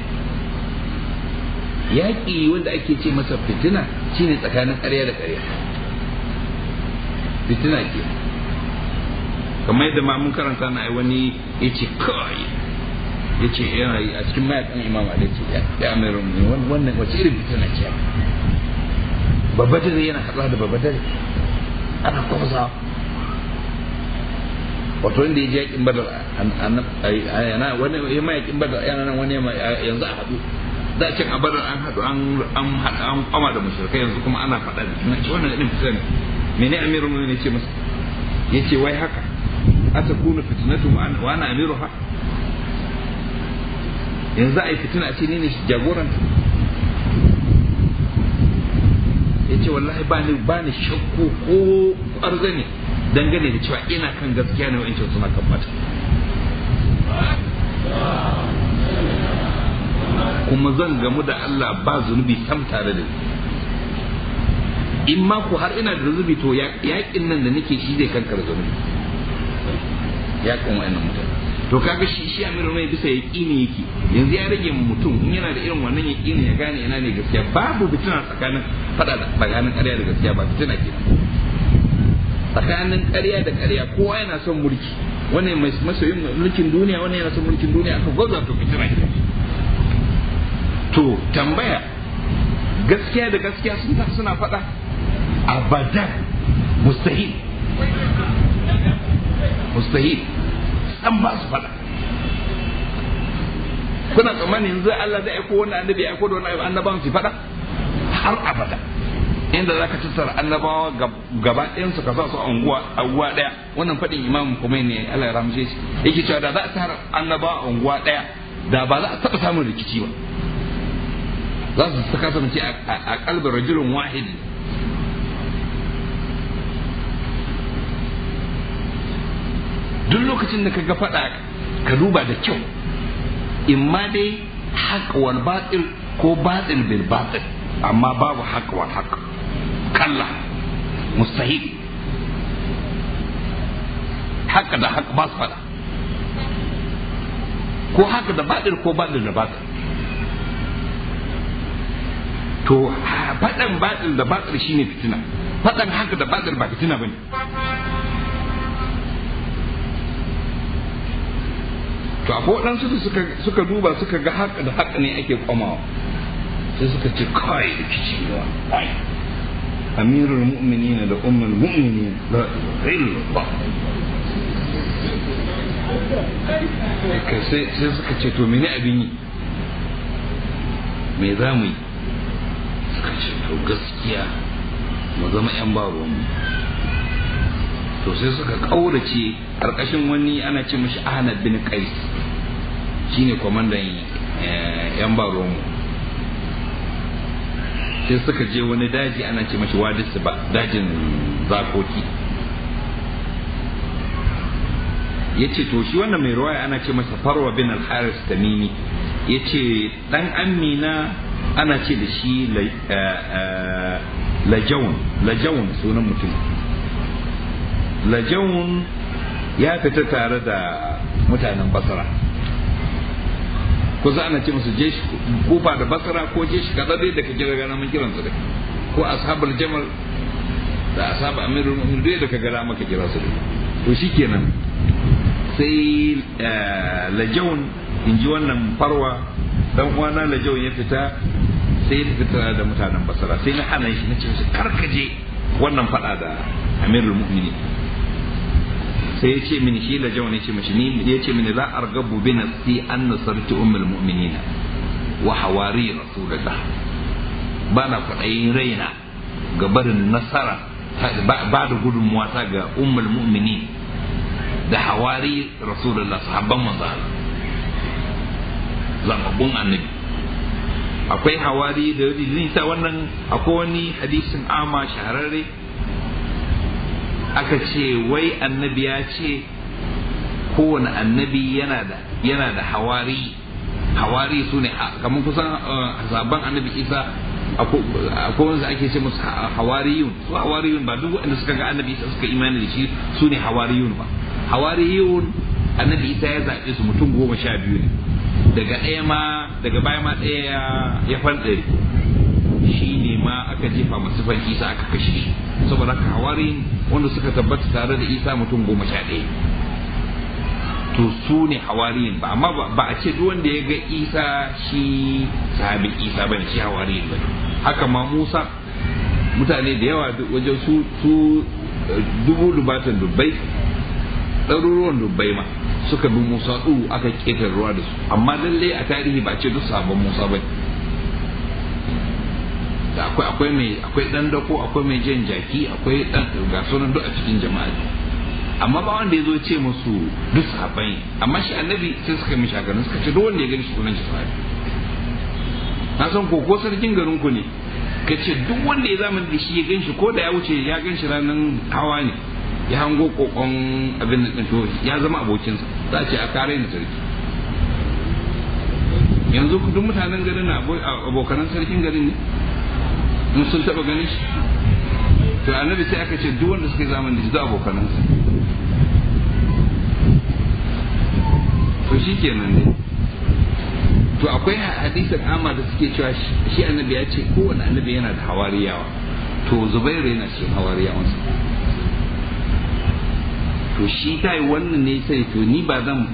yaƙi wanda ake ce masa fitina shine tsakanin ƙarya da ƙarya fitina ke kamar yadda ma mun karanta na wani ya ce kawai ya ce yana a cikin mayakan imam ali ce ya mai rumuni wannan wace irin fitina ce babba dare yana haɗuwa da babba dare ana kwamsa wato wanda ya ji yakin badar yana wani ya ma yakin badar yana nan wani yanzu a haɗu da cin a badar an haɗu an haɗa an kwama da mushrikai yanzu kuma ana faɗa da juna ce wannan irin fitina mene amirul mu'minin ce masa yace wai haka atakunu fitnatu wa ana amiruha yanzu a yi fitina a ce ni ne jagoranta ya ce wallahi ba ni ba ni shakku ko ƙwarza ne dangane da cewa ina kan gaskiya ne wa'in suna kan mata kuma zan gamu da Allah ba zunubi sam tare da ni in ma ku har ina da zunubi to yaƙin nan da nake shi zai kankar zunubi yaƙin wa'annan mutane to kaga shi shi amiru mai bisa yaƙini yake yanzu ya rage mutum in yana da irin wannan yaƙini ya gane ina ne gaskiya babu fitina tsakanin fada da tsakanin ƙarya da gaskiya ba fitina ke tsakanin ƙarya da ƙarya kowa yana son mulki wani mai masoyin mulkin duniya wani yana son mulkin duniya aka gwaza to fitina ke to tambaya gaskiya da gaskiya sun ta suna faɗa abadan mustahil mustahil an ba su faɗa kuna tsammani yanzu Allah zai aiko wani annabi ya aiko da wani annabawan su faɗa har abada inda zaka tattara annabawa gaba ɗayan su ka sa su unguwa unguwa ɗaya wannan faɗin imam Khomeini Allah ya ramshe shi yake cewa da za a tara annabawa unguwa ɗaya da ba za a taɓa samun rikici ba za su saka kasance a kalbin rajulun wahid duk lokacin da ka ga faɗa ka duba da kyau in ma dai haƙ wal batil ko batil bil batil amma babu haƙ wal haƙ kalla mustahil haƙ da haƙ ba su faɗa ko haƙ da batil ko batil da batil to faɗan batil da batil shine fitina faɗan haka da batil ba fitina bane to akwai waɗansu da suka suka duba suka ga haka da haka ne ake kwamawa sai suka ce kai da kici da ai amirul mu'minin da ummul mu'minin la illallah sai sai suka ce to mene abin yi me za mu yi suka ce to gaskiya mu zama 'yan baronmu to sai suka ƙaurace ƙarƙashin wani ana ce mashi ahmad bin qais shine kwamandan 'yan baronmu sai suka je wani daji ana ce mashi wadis ba dajin zakoki ya ce to shi wannan mai ruwaya ana ce masa farwa bin al-haris tamimi ya ce ɗan amina ana ce da shi lajawun lajawun sunan mutum lajawun ya fita tare da mutanen basara kusa ana ce musu jeshi kufa da basara ko jeshi kaza dai da ka kira gana mun kiransu da ko ashabul jamal da ashab amirul mu'minin dai da ka gara maka kira su to shikenan sai lajawun in ji wannan farwa dan uwana lajawun ya fita sai ya fita da mutanen basara sai na hana shi na ce musu karkaje wannan fada da amirul mu'minin sai ya ce mini shi lajau ne ce mashi ni ya ce mini la argabu bi nafsi an nasarti ummul mu'minina wa hawari rasulullah ba na kwaɗayin raina ga barin nasara ba da gudunmuwa ta ga ummul mu'minin da hawari rasulullah sahabban manzo zababbun annabi akwai hawari da zai sa wannan akwai wani hadisin ama shahararre aka ce wai annabi ya ce kowane annabi yana da yana da hawari hawari su ne kamar kusan sabon annabi isa akwai wanda ake ce musu hawariyun su hawariyun ba duk wanda suka ga annabi isa suka imani da shi su ne hawariyun ba hawariyun annabi isa ya zaɓe su mutum goma sha biyu ne daga ɗaya ma daga baya ma ɗaya ya fanɗare shi ne ma aka jefa masu fan isa aka kashe shi saboda haka hawarin wanda suka tabbata tare da isa mutum goma sha ɗaya to su ne hawariyin ba amma ba a ce duk wanda ya ga isa shi sahabi isa bane shi hawariyin ba haka ma musa mutane da yawa wajen su su dubu dubatan dubbai ɗaruruwan dubbai ma suka bi musa ɗu aka ƙetar ruwa da su amma lallai a tarihi ba ce duk sabon musa ba da akwai akwai mai akwai dan dako akwai mai jan jaki akwai dan ga sunan duk a cikin jama'a amma ba wanda ya zo ce musu duk sahabbai amma shi annabi sai suka mishi haka suka ce duk wanda ya gani shi sunan shi sahabi na san ko ko sarkin garin ku ne ka ce duk wanda ya zamani da shi ya gan shi ko da ya wuce ya gan shi ranar hawa ne ya hango kokon abin da to ya zama abokinsa za a ce a kare ni sarki yanzu duk mutanen garin na abokanan sarkin garin ne mun sun taba ganin shi to annabi sai aka ce duk wanda suka yi zamani da shi abokanansa to shi kenan ne to akwai hadisin amma da suke cewa shi annabi ya ce kowane annabi yana da hawariyawa to zubairu yana cikin hawariyawansa to shi ta yi wannan ne sai to ni ba zan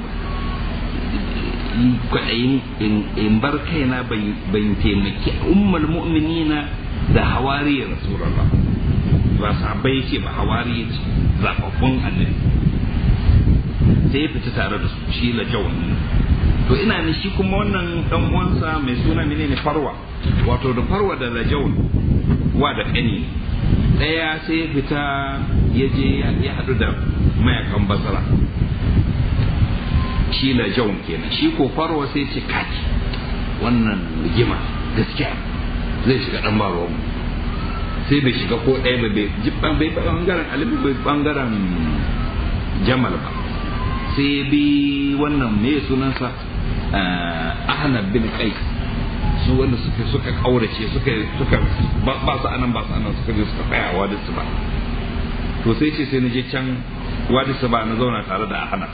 kwaɗayin in bar kaina ban taimaki ummul mu'minina da hawari rasulullah ba sahabbai ce ba hawari zababbun annabi sai ya fita tare da su shi la jawan to ina ne shi kuma wannan dan uwansa mai suna menene farwa wato da farwa da rajau wa da kani daya sai ya fita ya je ya hadu da mayakan basara shi rajau kenan shi ko farwa sai ce kaki wannan rigima gaskiya zai shiga dan baro sai bai shiga ko ɗaya ba bai bai bangaren alibi bai bangaren jamal ba sai bi wannan me sunansa ahnab bin qais su wanda suka suka kaurace suka suka ba su anan ba su anan suka je suka tsaya wadi su ba to sai ce sai na je can wadi su ba na zauna tare da ahnab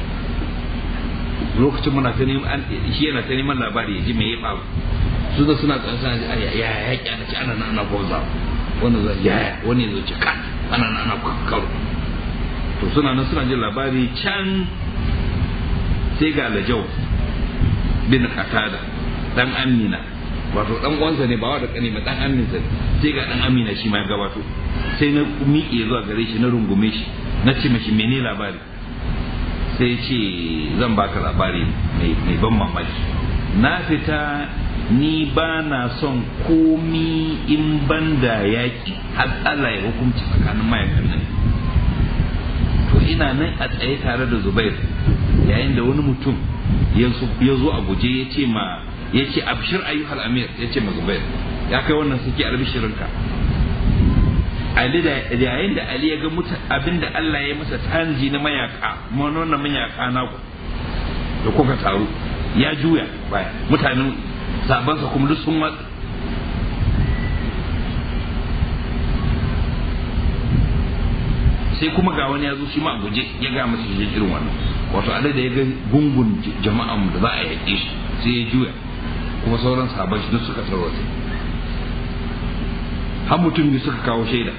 lokacin muna ta neman shi yana ta neman labari ya ji me ya faru su da suna tsantsan ya ya ya ya ana ci ana ana goza wanda zai ya ya wani ya zo ci kan ana ana kakkaro to suna nan suna jin labari can sai ga lajau bin katada dan amina wato dan uwansa ne ba wa da kane ba dan aminsa sai ga dan amina shi ma ya gabato sai na miƙe zuwa gare shi na rungume shi na ce mashi mene labari sai ce zan baka labari mai ban mamaki na fita ni ba na son komi in banda yaƙi har Allah ya hukunci tsakanin mayakan nan to ina nan a tsaye tare da Zubair yayin da wani mutum ya zo a guje ya ce ma ya ce abshir ayyuhal amir ya ce ma Zubair ya kai wannan suke albishirinka Ali da yayin da Ali ya ga mutu abinda Allah ya masa tanji na mayaka wannan mayaka na ku da kuka taru ya juya baya mutanen sabansa kuma duk sun watsa sai kuma ga wani ya zo shi ma a guje ya ga masa shi irin wannan wato alai da ya ga gungun jama'an da za a yaƙe shi sai ya juya kuma sauran sabon shi duk suka tarwata har mutum biyu suka kawo shaida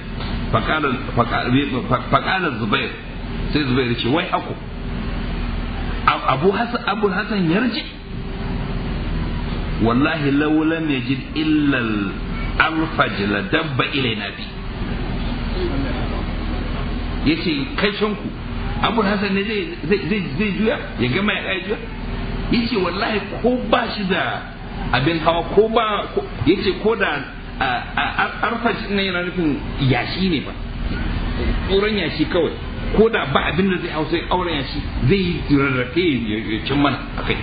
faƙalar zubair sai zubair ce wai ako abu hasan abu hasan yarji wallahi law lam yajid illa al-alfaj la dabba ilaina bi yace kai shanku abu hasan ne zai zai zai juya ya gama ya kai juya yace wallahi ko ba shi da abin hawa ko ba yace ko da arfaj ne yana nufin yashi ne ba tsoron yashi kawai ko da ba abin da zai hau sai auren yashi zai yi rarrafe ya cin mana a kai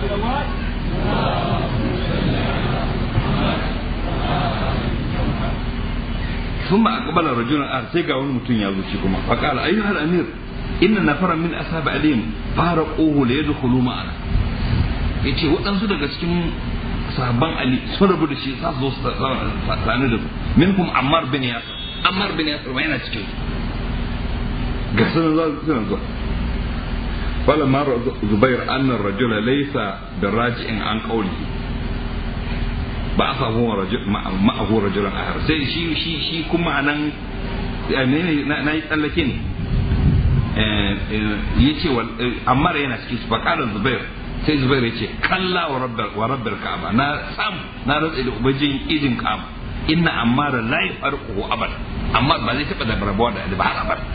ثم أقبل رجل آخر سيقا ونمتن يازوشي كما فقال أيها الأمير إن نفرا من أصحاب عليم فارقوه ليدخلوا معنا yace waɗansu daga cikin sahabban Ali sun rabu da shi za su zo su tsani da su minkum Ammar bin Yasir Ammar bin Yasir ma yana cikin ga sunan za su zuwa فلما زبير أن الرجل ليس براجع عن قوله بعثه رجل معه رجل آخر sai shi shi shi kuma anan na yi tsallake ne ya ce amma yana cikin su faƙalar zubair sai zubair ya ce kalla wa rabbar ka'aba na sam na ratsa da ubangijin idin ka'aba inna ammara la yafarquhu abad amma ba zai taba da rabuwa da ba har abad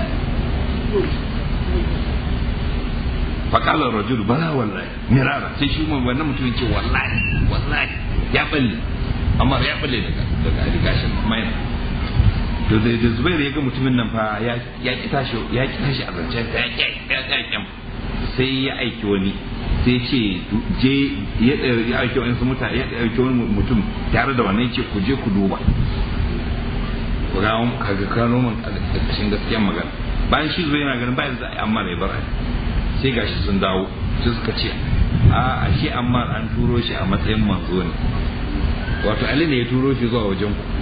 فقال الرجل بلا والله مرارا sai shi mun wannan mutumin ce wallahi wallahi ya balle amma ya balle daga daga gashin mai to da da Zubair ya ga mutumin nan fa ya ya ki tashi ya ki tashi a zancen ya ki ya ki sai ya aiki wani sai ce je ya ya aiki wani su mutane ya aiki wani mutum tare da wannan ce ku je ku duba ku ga kaga kano man kashin gaskiyar magana bayan shi Zubair yana ganin bayan za a yi amma ne bar sai gashi sun dawo sai suka ce a ashe amma an turo shi a matsayin manzo ne wato ali ne ya turo shi zuwa wajen ku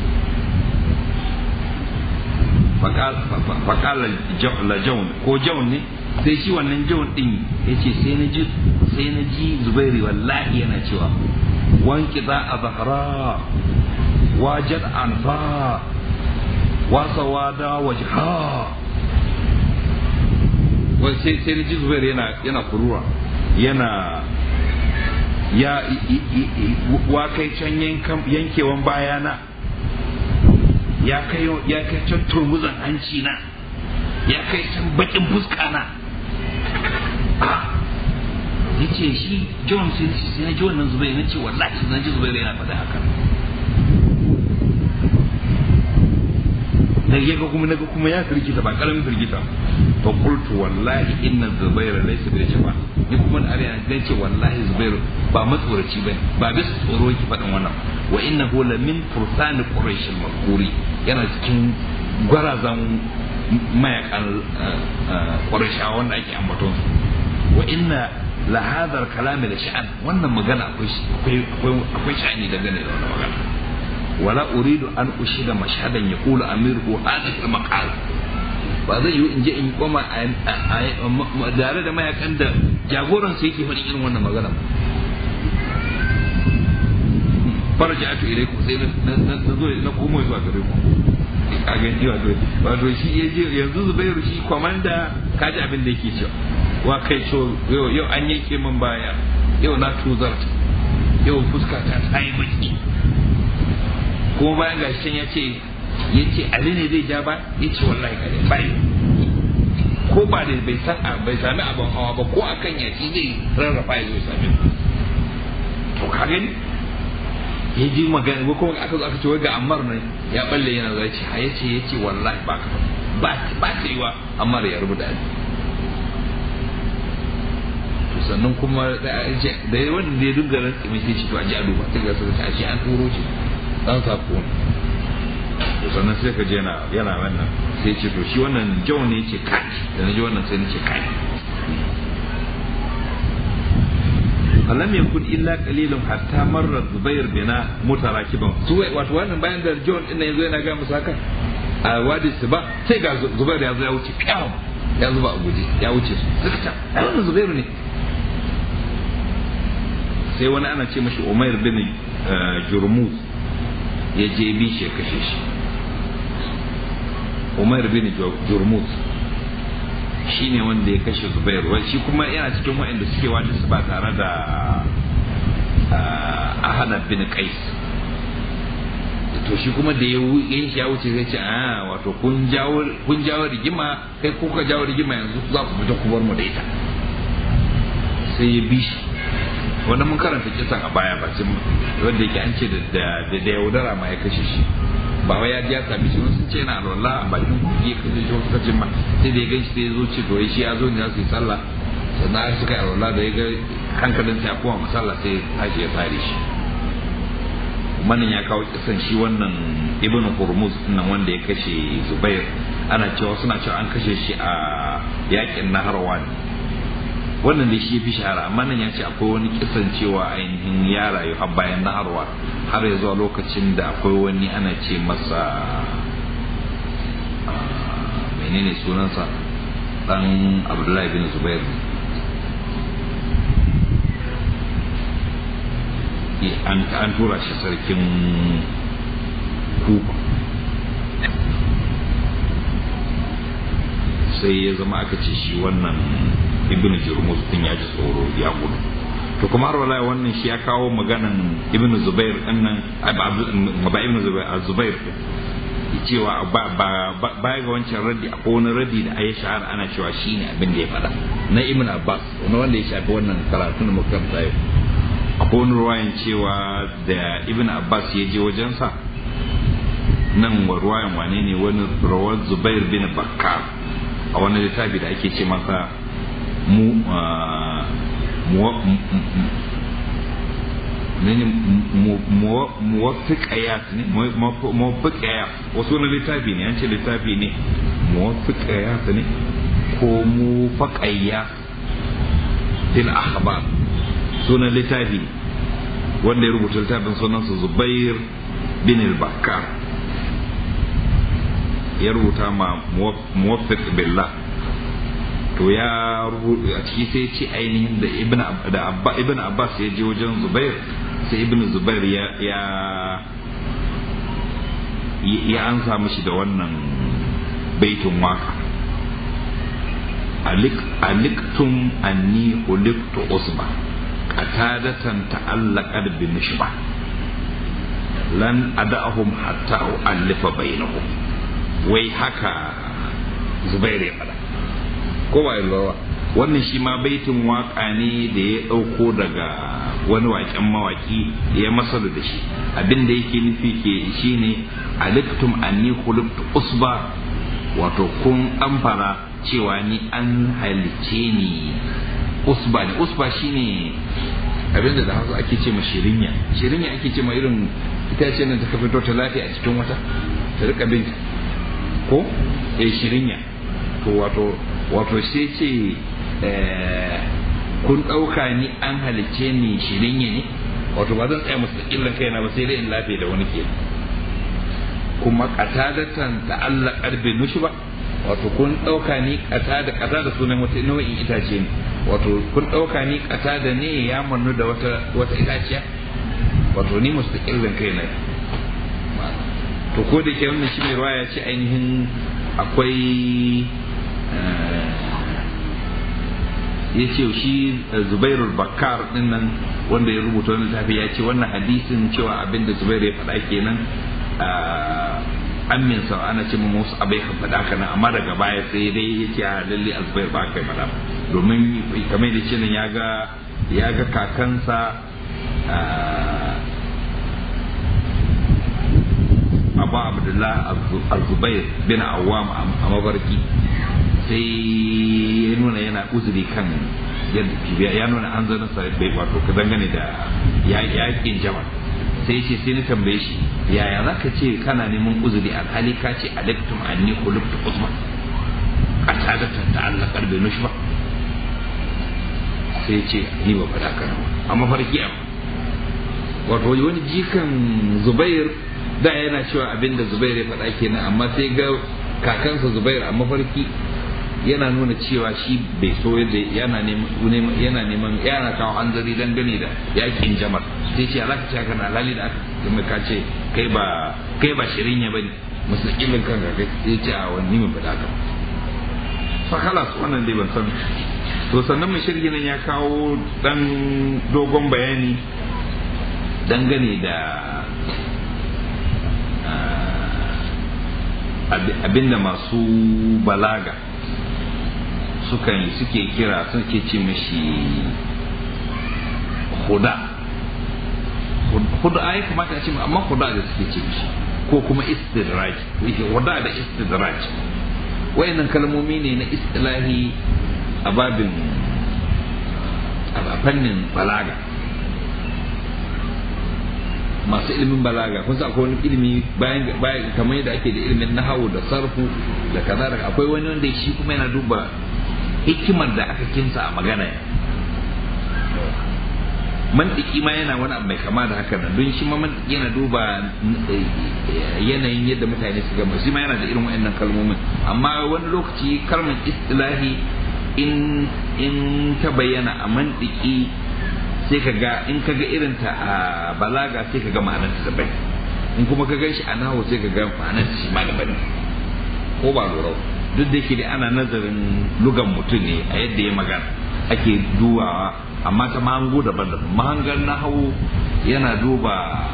faƙala la jaun ko jaun ne sai shi wannan jaun din ya ce sai na ji sai na ji zubairi wallahi yana cewa wanki za a zahara wajad anfa wasa wada wajha sai sai na ji zubair yana yana kurura yana ya wa kai can yankewan bayana ya kai ya kai can turmuzan hanci na ya kai can bakin fuska na ya ce shi john sai na ji wannan zubai na ce wallahi na ji zubai yana faɗa haka da ya ga kuma naga kuma ya firgita ba karamin firgita fa qultu wallahi inna zubair laysa bil jaba ni kuma da ariya dan ce wallahi zubair ba matsoraci bane ba bisa tsoro ki faɗin wannan wa innahu la min fursani quraish al makuri yana cikin gwarazan mayakan qurayshawa wanda ake ambaton su wa inna la hadha al kalam la sha'an wannan magana akwai akwai akwai sha'ani dangane da wannan magana ولا أريد أن أشهد مشهدا يقول أميره هذا المقال ba zai yi in je in koma tare da mayakan da jagoran sai yake faɗin irin wannan magana faraja atu ilai ku sai na zo na komo zuwa gare ku a gani wato wato shi ya je yanzu zubairu shi kwamanda kaji abin da yake cewa wa kai cewa yau an yanke min baya yau na tuzarta yau fuska ta ta yi baki kuma bayan gashi ya ce ya ce ali ne zai ja ba ya ce wallahi kare bai ko ba da bai san bai sami abin hawa ba ko akan yaki zai rarrafa ya zo sami to ka gani ya ji magana ko kuma aka zo aka ce wai ga ammar ne ya balle yana zai ce ya ce ya ce wallahi ba ka ba ba ta yiwa ammar ya rubuta ali to sannan kuma da wanda ya dinga rantsi mai sai ce to a ji a duba sai ga sai a ce an turo shi dan sako to sannan sai ka je yana yana wannan sai ce to shi wannan jau ne ce kai da na ji wannan sai ce kai alam yakun illa qalilun hatta marra zubair bina mutarakiban su wato wannan bayan da john din yanzu yana ga musu haka a wadi su ba sai ga zubair ya zo ya wuce kyau ya zuba a guje ya wuce su suka ta ai wannan zubairu ne sai wani ana ce mashi umair bin jurmuz ya je bi shi ya kashe shi umar bin jurmuz shi ne wanda ya kashe zubair shi kuma yana cikin waɗanda suke wata su ba tare da ahana bin qais to shi kuma da ya yin shi ya wuce zai ce a wato kun jawo kun jawo rigima kai ko ka jawo rigima yanzu za ku fita ku bar mu da ita sai ya bi shi wanda mun karanta kisan a baya ba wanda yake an ce da da yaudara ma ya kashe shi ba wai ya ji ya sami shi sun ce yana alwala a bakin kuɗi ka kashe shi wasu kacin ma sai da ya gan shi sai ya zo ce to shi ya zo ne za su yi sallah sannan har suka yi alwala da ya ga hankalin sa ya koma masalla sai tashi ya tsare shi manin ya kawo kisan shi wannan ibn hurmuz nan wanda ya kashe zubair ana cewa suna cewa an kashe shi a yakin naharwa ne wannan da shi ya fi shahara amma nan ya ce akwai wani kisan cewa ainihin ya rayu har bayan naharwa har ya zuwa lokacin da akwai wani ana ce masa menene sunansa dan abdullahi bin zubair an tura shi sarkin kufa sai ya zama aka ce shi wannan ibn jurmuz din ya ji tsoro ya gudu to kuma har wallahi wannan shi ya kawo maganan ibn zubair din nan ba ibn zubair zubair cewa ba baya ga wancan raddi akwai wani raddi da ayi shahara ana cewa shine abin da ya faɗa na ibn abbas wani wanda ya shafi wannan karatu da muka karanta yau akwai wani ruwayan cewa da ibn abbas ya je wajensa nan wa ruwayan wane ne wani rawar zubair bin bakkar a wani littafi da ake ce masa mu muwafiqayat ne muwafiqayat wasu wani littafi ne an ce littafi ne muwafiqayat ne ko mufaqayat fil akhbar sunan littafi wanda ya rubuta littafin sunansa zubair bin al-bakkar ya rubuta ma muwaffiq billah to ya rubuta a ciki sai ce ainihin da ibn da abba ibn abbas ya je wajen zubair sai ibn zubair ya ya ya an samu shi da wannan baitin waka aliktum anni uliktu usba qatadatan ta'allaqat bi mishba lan ada'ahum hatta u'allifa bainahum wai haka zubair ya fada ko ba yarwa wannan shi ma baitin waka ne da ya ɗauko daga wani waƙen mawaki da ya masar da shi abin da yake nufi ke shine aliktum anni khuluqtu usba wato kun amfara cewa ni an halice ni usba ne usba shine abin da hausa ake ce ma shirinya shirinya ake ce ma irin itace nan ta fito ta lafiya a cikin wata ta rika bin ko eh shirinya to wato wato sai ce kun ɗauka ni an halicce ni shirinya ne wato ba zan tsaya mustaƙillan kaina ba sai dai in lafiya da wani ke kuma ƙatadatan da Allah ƙarfe nushi ba wato kun ɗauka ni ƙata da ƙata da sunan wata nau'in itace ne wato kun ɗauka ni ƙata da ne ya mannu da wata wata itaciya wato ni mustaƙillan kaina to ko da ke wannan shi mai ruwaya ce ainihin akwai ya ce shi zubairu bakar din nan wanda ya rubuta wani tafi ya ce wannan hadisin cewa abin da zubairu ya faɗa kenan amin sa ana ce mu musu abai ka faɗa kana amma daga baya sai dai ya ce a lalle a zubairu ba kai faɗa domin kamar da ce nan ya ga ya ga kakansa abu abdullah al-zubair bin awam a mabarki sai ya nuna yana uzuri kan yadda ya nuna an zanen sa bai wato ka dangane da yakin jama sai ce sai ni tambaye shi yaya za ka ce kana neman uzuri alhali ka ce alektum anni khulubtu usman a tadatan ta Allah karbe nushi ba sai ce ni ba faɗa kana ba a mafarki a wato wani jikan zubair da yana cewa abinda zubair ya faɗa kenan amma sai ga kakansa zubair a mafarki yana nuna cewa shi bai so yadda yana neman yana neman yana kawo hanzari dangane da yakin jamar sai ce alaka ce haka na lali da aka kuma ka ce kai ba kai ba shirin ya bane musulmin kan ga sai ce a wani mun fada ka fa khalas wannan dai ban san to sannan mai shirgi nan ya kawo dan dogon bayani dangane da abinda masu balaga sukan suke kira suke ce mashi huda huda ya kamata a ce amma huda da suke ce mashi ko kuma istidraj huda da istidraj wayannan kalmomi ne na istilahi a babin a fannin balaga masu ilimin balaga kun akwai wani ilimi bayan bayan kamar yadda ake da ilimin nahawu da sarfu da kaza da akwai wani wanda shi kuma yana duba hikimar da aka kinsa a magana mantiki ma yana wani abu mai kama da haka nan don shi ma mantiki yana duba yanayin yadda mutane su gama shi ma yana da irin wa'annan kalmomin amma wani lokaci kalmar istilahi in in ta bayyana a mantiki sai ka ga in ka ga irin ta a balaga sai ka ga ma'anar ta daban in kuma ka gan shi a nahu sai ka ga ma'anar ta shi ma daban ko ba lura duk da yake da ana nazarin lugan mutum ne a yadda ya magana ake dubawa amma ta mahango daban-daban mahangar nahawu yana duba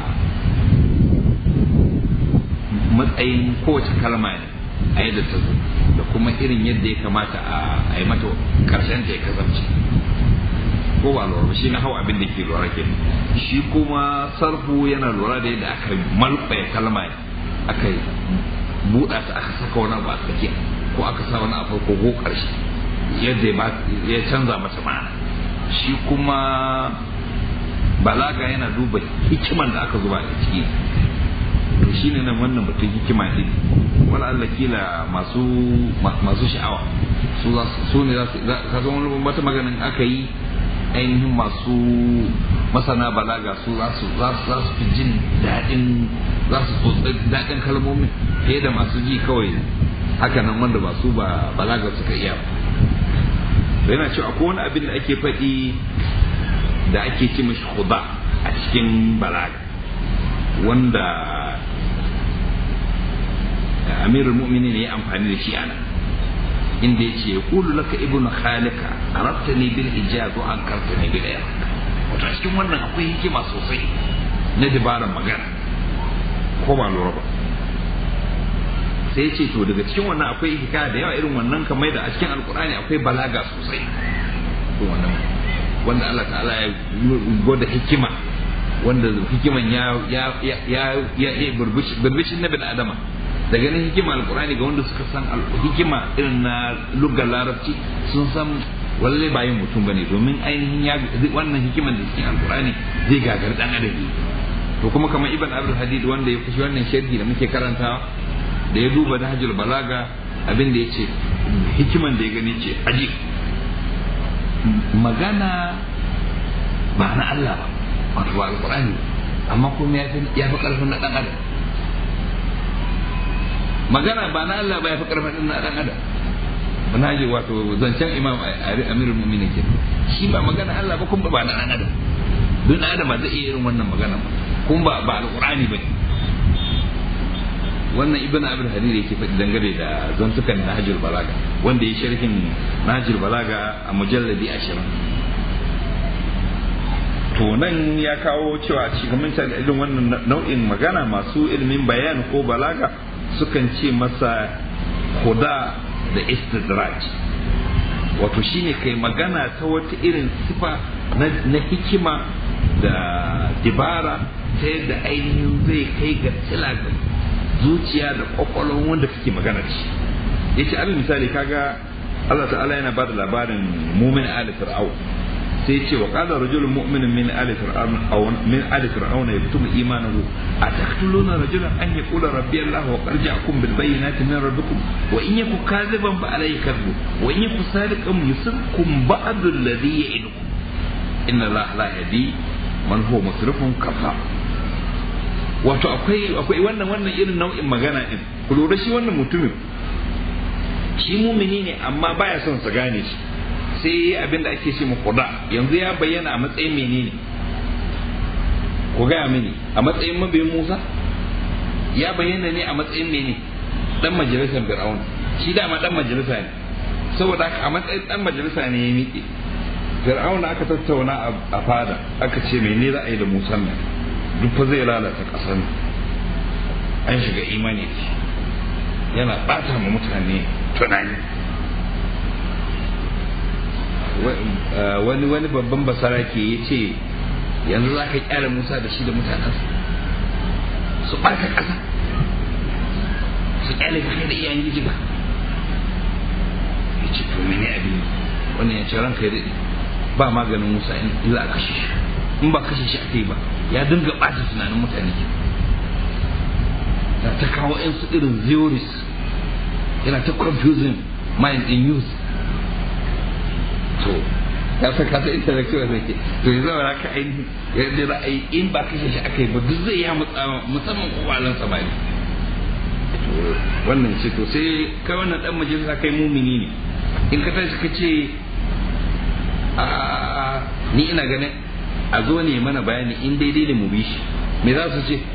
matsayin kowace kalma ne a yadda ta zo da kuma irin yadda ya kamata a yi mata karshen ta ya kasance ko ba lura shi na hawa abin da ke lura ke shi kuma sarfu yana lura da yadda aka malɓaya kalma aka buɗa ta aka saka wani abu a tsakiya ko aka sa wani a farko ko ƙarshe yadda ya canza mata ma'ana shi kuma balaga yana duba hikiman da aka zuba a ciki to shi ne nan wannan batun hikima ne wala Allah kila masu masu sha'awa su su ne za su ka ga wani wata maganin aka yi ainihin masu masana balaga su za su za su fi jin daɗin za su tsotsi daɗin kalmomin fiye da masu ji kawai haka nan wanda ba su ba balaga suka iya ba yana cewa akwai wani abin da ake faɗi da ake ce mashi huda a cikin balaga wanda amirul mu'minin ne ya amfani da shi ana inda ya ce kulu laka ibnu khalika arabtani bil ijaz wa ankartani bil iraq wato cikin wannan akwai hikima sosai na dabarar magana ko ba lura ba sai ce to daga cikin wannan akwai hikaya da yawa irin wannan kamar da a cikin alkur'ani akwai balaga sosai wannan wanda Allah ta'ala ya gwada hikima wanda hikiman ya ya ya ya ya ya burbushin na bin adama da ganin hikima alkur'ani ga wanda suka san hikima irin na lugar larabci sun san walle ba yin mutum bane domin ainihin ya wannan hikiman da cikin alkur'ani zai gagar dan adam to kuma kamar ibn abdul hadid wanda ya kushi wannan sharhi da muke karantawa da ya duba nahjul balaga abin da yace hikiman da ya gani ce aji magana ba na Allah ba wato ba alkur'ani amma kuma ya fi ya fi karfin na dan adam magana ba na Allah ba ya fi karfin na dan adam na ji wato zancen imam amirul mu'minin ke shi ba magana Allah ba kuma ba na dan adam don dan adam ba zai iya irin wannan magana ba kuma ba ba alqur'ani ba wannan ibn abul harir yake faɗi dangane da zantukan nahjul balaga wanda ya sharhin nahjul balaga a mujalladi 20 to nan ya kawo cewa a cikin mintan irin wannan nau'in magana masu ilimin bayan ko balaga sukan ce masa huda da istidraj wato shine kai magana ta wata irin sifa na hikima da dibara ta yadda ainihin zai kai ga tsila ga zuciya da kwakwalon wanda kake magana da shi yace abin misali kaga Allah ta'ala yana bada labarin mumin ali fir'aun sai ce wa qala rajulun mu'minun min ali fir'aun aw min ali fir'auna yaktumu imanahu ataqtuluna rajulan an yaqula rabbi allah wa qad ja'akum bil bayyinati min rabbikum wa in yaku kadhiban fa alayhi kadhbu wa in yaku sadiqan yusibkum ba'd alladhi ya'idukum inna allah la yahdi man huwa musrifun kafa wato akwai akwai wannan wannan irin nau'in magana din ku lura shi wannan mutumin shi mumini ne amma baya son sa gane shi sai abin da ake ce mu kuda yanzu ya bayyana a matsayin menene ku gaya mini a matsayin mabiyin Musa ya bayyana ne a matsayin mene dan majalisar Fir'aun shi dama dan majalisa ne saboda haka a matsayin dan majalisa ne ya miƙe Fir'aun aka tattauna a fada aka ce mene za a yi da Musa nan duk fa zai lalata ƙasar an shiga imani yana ɓata ma mutane tunani wani wani babban basara ke ya ce yanzu za ka kyara musa da shi da mutanensa su ɓarka ƙasa su kyale ka da iyayen giji ba ya ce to mene abin wannan ya ce ranka ya daɗe ba maganin musa in za a kashe shi in ba kashe shi aka yi ba ya dinga ɓata tunanin mutane na ta kawo 'yan su irin theories yana ta confusing mind in youth to ya san kasa intellectual zai ke to yanzu ba ka aini yadda ra'ayi in ba kashe shi aka yi ba duk zai ya musamman kwalan samari wannan ce to sai kai wannan dan majalisa kai mumini ne in ka tashi ka ce a ni ina ganin a zo ne mana bayani in daidai ne mu bi shi me za su ce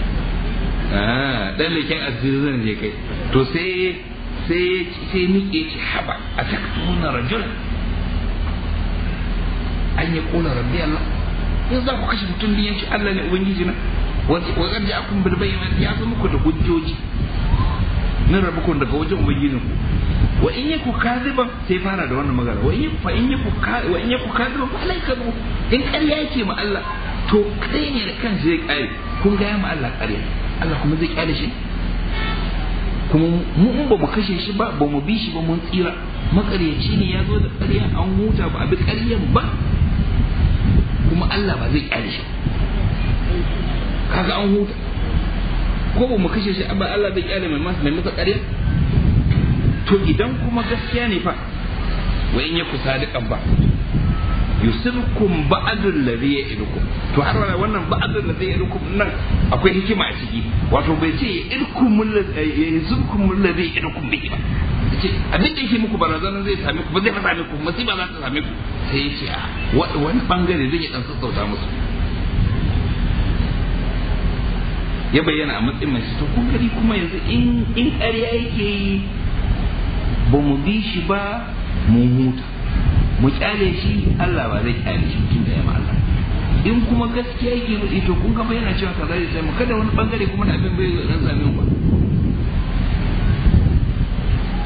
dan leken asirin ne kai to sai sai sai nike ce haba a taktuna rajulan an ya kula rabbi Allah in za ku kashe mutum biyan shi Allah ne ubangiji na wa qad ja'akum bil bayyinati ya zo muku da hujjoji min rabbukum daga wajen ubangijin ku wa in yaku kaziban sai fara da wannan magana wa in fa in yaku wa in yaku kaziban fa alayka bu in ƙarya yake ma Allah to kai ne da kansa zai kare kun ga ya ma Allah ƙarya Allah kuma zai kyale shi kuma mu in ba mu kashe shi ba ba mu bi shi ba mun tsira makaryaci ne ya zo da ƙarya an huta ba a bi ƙaryan ba kuma Allah ba zai kyale shi kaga an huta ko ba mu kashe shi ba Allah zai kyale mai masa mai masa ƙarya to idan kuma gaskiya ne fa wa in yaku sadiqan ba yusibkum ba'dul ladhi ya'idukum to har wannan ba'dul ladhi ya'idukum nan akwai hikima a ciki wato bai ce ya'idukum yusibkum ladhi ya'idukum bihi ba ce abin da yake muku barazana zai same ku ba zai same ku masiba za ta same ku sai ya ce a wani bangare zai dan sassauta musu ya bayyana a matsayin mai to kun gari kuma yanzu in in ƙarya yake yi ba mu bi shi ba mu huta mu kyale shi Allah ba zai kyale shi tun da ya Allah in kuma gaskiya yake faɗi to kun ga yana cewa kaza zai sai mu kada wani bangare kuma na abin bai ran same mu ba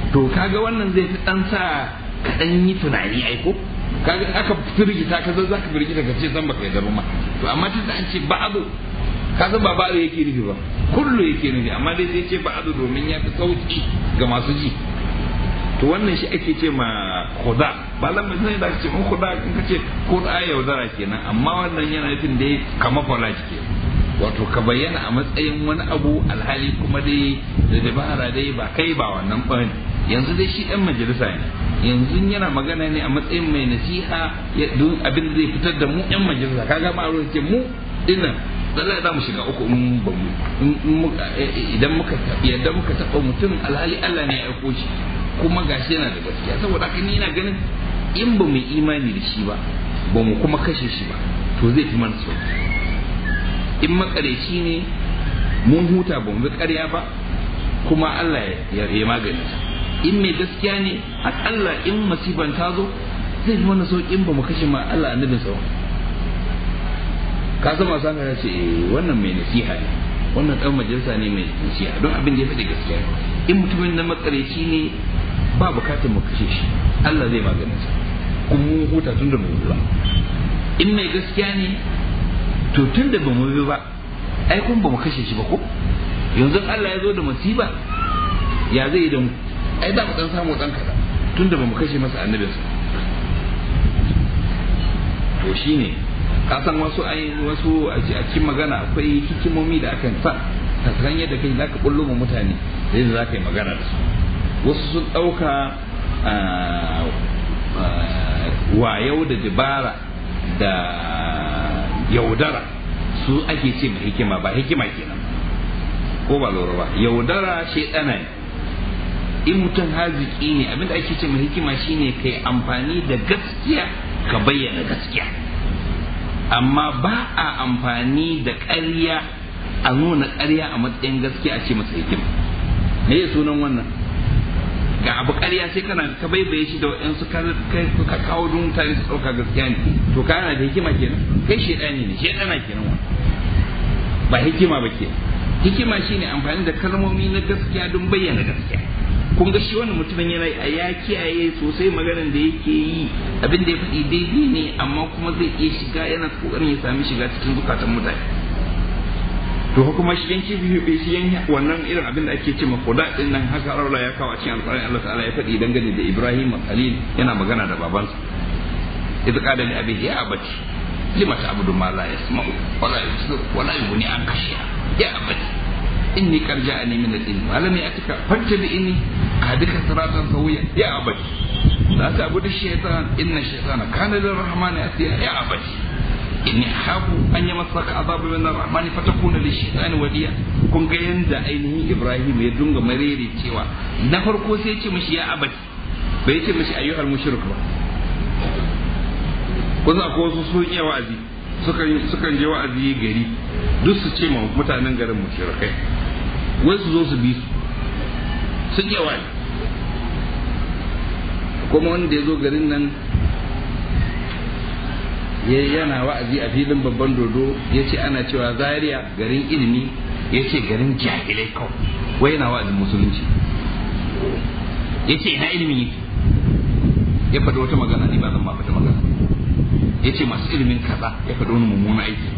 to kaga wannan zai fi dan sa ka dan yi tunani ai ko kaga aka firgita ka zan zaka firgita ka ce san baka yi ba ma to amma tunda an ce ba'adu ka san ba ba'adu yake nufi ba kullu yake nufi amma dai sai ce ba'adu domin ya fi sauki ga masu ji to wannan shi ake ce ma khuda ba lamma sai da ce mun khuda in ka ce khuda yaudara kenan amma wannan yana nufin dai kamar falaji kenan wato ka bayyana a matsayin wani abu alhali kuma dai da dabara dai ba kai ba wannan bane yanzu dai shi dan majalisa ne yanzu yana magana ne a matsayin mai nasiha don abin da zai fitar da mu yan majalisa kaga ma a ce mu dinnan lallai za mu shiga uku in ba mu idan muka idan muka taba mutum alhali Allah ne ya aiko shi kuma gashi yana da gaskiya saboda haka ni ina ganin in ba mu imani da shi ba ba mu kuma kashe shi ba to zai fi mana sauki in makareci ne mun huta ba mu bi ƙarya ba kuma Allah ya ya magani in mai gaskiya ne akalla in masifan ta zo zai fi mana sauki in ba mu kashe ma Allah annabin sa ka san masu ya ce wannan mai nasiha ne wannan dan majalisa ne mai nasiha don abin da ya faɗi gaskiya in mutumin na makareci ne ba bukatar mu kashe shi Allah zai magana sa kuma mun huta tun da mu ba in mai gaskiya ne to tun da ba mu bi ba ai kun ba mu kashe shi ba ko yanzu Allah ya zo da masiba ya zai yi da mu ai da mu dan samu dan kaza tun da ba mu kashe masa annabinsa to shine ka san wasu ai wasu a cikin magana akwai hikimomi da akan sa ta san yadda kai zaka bullo mu mutane da yadda zaka yi magana da su wasu sun ɗauka wayau da dabara da yaudara su ake ce mai hikima ba hikima kenan ko ba lura ba yaudara shaidana ne in mutum haziki ne abinda ake ce mai hikima shine kai amfani da gaskiya ka bayyana gaskiya amma ba a amfani da ƙarya a nuna ƙarya a matsayin gaskiya a ce masa hikima me ya sunan wannan ga abu ƙarya sai kana ka baibaye shi da waɗansu ka kawo don mutane su ɗauka gaskiya ne to ka yana da hikima kenan kai shaidani ne shaidana kenan wa ba hikima ba ke hikima shine amfani da kalmomi na gaskiya don bayyana gaskiya kun ga shi wannan mutumin yana a ya kiyaye sosai maganar da yake yi abin da ya faɗi daidai ne amma kuma zai iya shiga yana kokarin ya sami shiga cikin zukatan mutane to kuma shi yanki biyu shi yan wannan irin abin da ake ce ma kuda din nan haka Allah ya kawo a cikin alƙur'ani Allah ta'ala ya faɗi dangane da Ibrahim Khalil yana magana da babansa idza qala li abihi ya abati lima ta'budu ma la yasma'u wa la yubsiru wa la yughni anka shay'a ya abati inni qad ja'ani min al-ilm wa lam ya'tika fattabi'ni ahdika siratan sawiya ya abati la ta'budu ash-shaytan inna ash-shaytana kana lir-rahmani asiya ya abati inni hafu an yi masaka azabu min ar-rahman fatakuna lish-shaytani waliya kun ga yanda ainihin Ibrahim ya dunga marere cewa na farko sai ya ce mishi ya abati bai ce mishi ayyuhal mushrik ba kun ko wasu sun iya wa'azi sukan sukan je wa'azi gari duk su ce ma mutanen garin mushrikai wai su zo su bi su sun iya wa'azi kuma wanda ya zo garin nan yana wa'azi a filin babban dodo ya ce ana cewa zaria garin ilimi ya ce garin jahilai kawai wai yana wa'azin musulunci ya ce ina ilimin yake ya faɗi wata magana ne ba zan ma fata magana ya ce masu ilimin kaza ya faɗi wani mummuna aiki